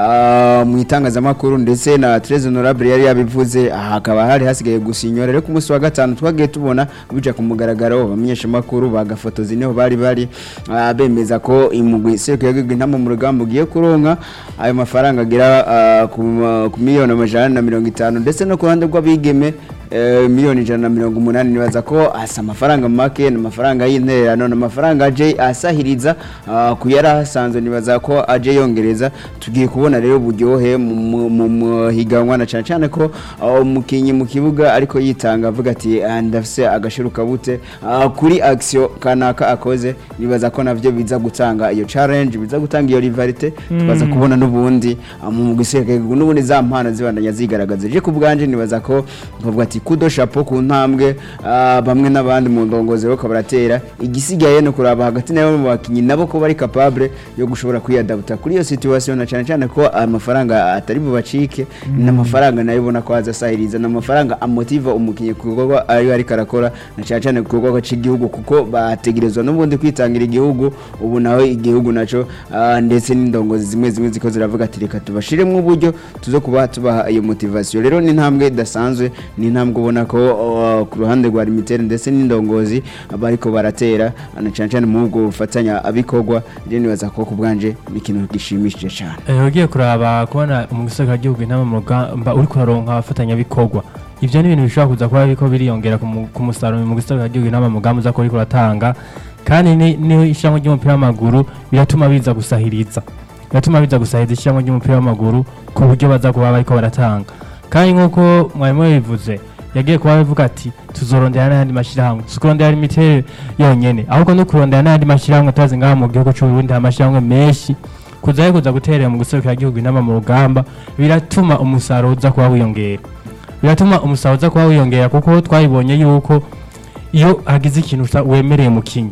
uh, mu itangazamakuru ndetse na Trez Honorable yari yabivuze aha hakaba hari hasigaye gusinyora rero ku munsi wa gatanu twagiye tubona bija ku mugaragaro abamenyesha makuru bagafotozi niho bari bari uh, bemeza ko imugwi seke yagigu intama mu rugamba ugiye kuronka ayo mafaranga agera uh, ku ma- ku miliyoni amajana na mirongo itanu ndetse no ku ruhande rw'abigeme eh, miliyoni ijana na mirongo umunani nibaza ko asa amafaranga make ni amafaranga y'intererano ni amafaranga aje asahiriza uh, ku yari ahasanzwe nibaza ko aje yongereza tugiye kubona rero uburyohe mu- mu- mu mu higanwa na cyane cyane ko uh, umukinnyi mu kibuga ariko yitanga avuga ati "Ah, ndafise agashiruka bute uh, kuri action kanaka akoze nibaza ko navyo biza gutanga iyo challenge biza gutanga iyo rivalite tubaza kubona n'ubundi uh, mu giseke n'ubundi za mpano zibandanya zigaragaza je ku bwanje nibaza ko bavuga ati kudo chapeau ku ntambwe uh, bamwe n'abandi mu ndongozi bo baratera igisigaye no kuraba hagati nabo mu bakinyi nabo ko bari capable yo gushobora kwiyadabuta kuri iyo situation na cyane cyane ko amafaranga atari bubacike n'amafaranga nayo ubona ko azasahiriza n'amafaranga amotiva umukinyi ku gikorwa ayo ariko arakora na cyane cyane ku gikorwa cy'igihugu kuko bategerezwa n'ubundi kwitangira igihugu ubu nawe igihugu naco ah, ndetse n'indongozi zimwe zimwe ziko ziravuga ati reka tubashiremo uburyo tuzo kuba tubaha iyo motivation rero ni intambwe idasanzwe ni intambwe ubona ko ah, ku ruhande rwa limitere ndetse n'indongozi bariko baratera na cyane cyane mu bwo bufatanya abikorwa rero nibaza ko ku bwanje ni ikintu gishimishije cyane Eh, ugiye kuraba kubona umugisaka gihugu intama mu rugamba uri kuraronka abafatanyabikorwa ivyo ni ibintu bishobora kuza kuba biriko biriyongera ku mu- ku musaruro mu gisaka gihugu intama mu rugamba uza kuba uriko uratanga kandi ni- ni ishyirahamwe ry'umupira w'amaguru biratuma biza gusahiriza biratuma biza gusahiriza ishyirahamwe ry'umupira w'amaguru ku buryo baza kuba bariko baratanga kandi nk'uko mwarimu yabivuze yagiye kuba bivuga ati tuzorondera n'ayandi mashyirahamwe tukurondera imiterere yonyene ahubwo no kurondera n'ayandi mashyirahamwe turazi ngaha mu gihugu c'uburundi hari amashyirahamwe menshi kuza kuza guterera mu guserukira igihugu inama mu rugamba biratuma umusaruro uza kuba wiyongera biratuma umusaruro uza kuba wiyongera kuko twabibonye yuko iyo hagize ikintu usa- wemereye umukinnyi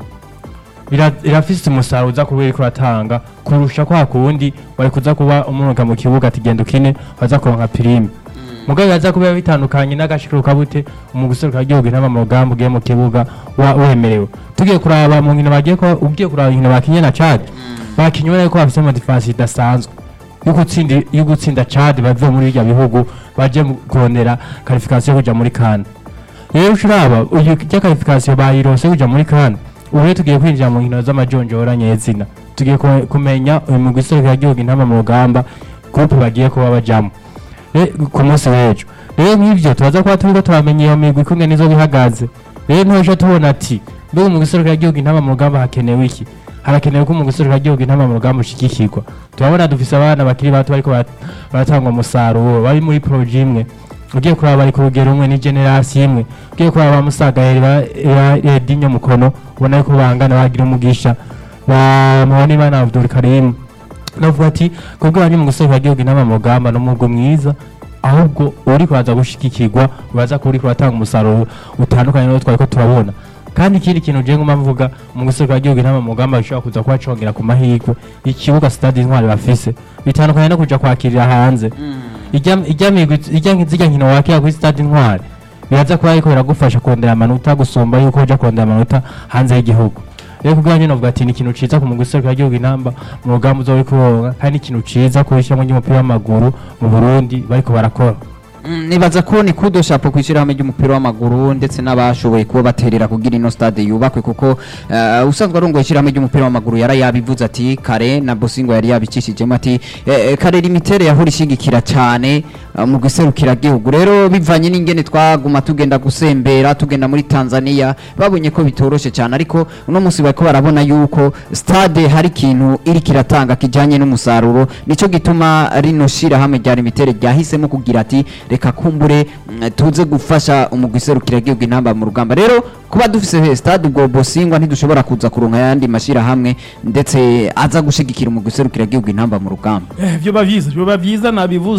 bira- birafise umusaruro uza kuba uriko uratanga kurusha kwa kundi wari kuza kuba umunuka mu kibuga ati genda ukine waza kuronka pirime mugabo yaza kuba bitandukanye n'agashiruka bute mu guserukira igihugu inama mu rugamba ugiye mu kibuga wa- wemerewe tugiye kuraba mu nkino bagiye kuba ugiye kuraba inkino bakinye na Chad bakinye ubona ko bafise amadifansi idasanzwe yo gutsinda yo gutsinda Chad bavuye muri irya bihugu baje mu- kurondera qualification yo kuja muri CAN rero ushiraba uyu rya qualification bayirose kuja muri CAN ubu rero tugiye kwinjira mu nkino z'amajonjora nyezina tugiye ku- kumenya uyu mugwi userukira igihugu intama mu rugamba groupe bagiye kuba bajamo Eh, ku munsi w'ejo rero nk'ibyo turaza kuba turiko turamenya iyo migwi kumwe nizo bihagaze rero ntuja tubona ati mbega mu giserukira igihugu intama mu rugamba hakenewe iki harakenewe ko mu giserukira igihugu intama mu rugamba ushigikirwa turabona dufise abana bakiri bato bariko barat- baratanga umusaruro bari muri proje imwe ugiye kuraba bari ku rugero rumwe ni generasi imwe ugiye kuraba ba musagaheri ba ba edinyo mukono ubona yuko bangana bagira umugisha ba muhonimana abdul karim navuga ati kubwo bari mu gusohora igihugu inama mu rugamba n'umugwi mwiza ahubwo uri kuza gushigikirwa uraza kuba uri kuratanga umusaruro utandukanye n'uwo twari ko turabona kandi ikindi kintu je nguma mvuga mu gusohora igihugu inama mu rugamba bishobora kuza kuba congera ku mahirwe ikibuga stade intwari bafise bitandukanye no kuja kwakirira hanze ijya ijya migwi ijya nk'izijya nkino wakira kuri stade intwari biraza kuba ariko biragufasha kondera amanota gusumba yuko uja kondera amanota hanze y'igihugu rero kubwa nyine novuga ati ni ikintu ciza ku mugwi w'igihugu intamba mu rugamba uzoba uri kuronka kandi ni ikintu ciza ku ishyirahamwe ry'umupira w'amaguru mu Burundi bariko barakora Mm, nibaza ko ni kudo shapo kwishyirahamwe ry'umupira w'amaguru ndetse n'abashoboye kuba baterera kugira ino stade yubakwe kuko uh, usanzwe arongoye ishyirahamwe ry'umupira w'amaguru yara yabivuze ati kare na Bosingo yari yabicishijemo ati eh, eh, kare limitere yahora ishigikira cyane uh, mu giserukira gihugu rero bivanye n'ingene twaguma tugenda gusembera tugenda muri Tanzania babonye ko bitoroshe cyane ariko uno munsi bariko barabona yuko stade hari ikintu iri kiratanga kijanye n'umusaruro nico gituma rino shirahamwe rya limitere ryahisemo kugira ati reka kumbure mm, tuze gufasha umugwi serukiragihugu intamba mu rugamba rero kuba dufise stade ubwo bosingwa ntidushobora kuza kuronka ayandi mashirahamwe ndetse aza gushigikira umugwi serukiragihugu intamba mu rugamba Eh, vyoba vyiza vyoba vyiza nabivuze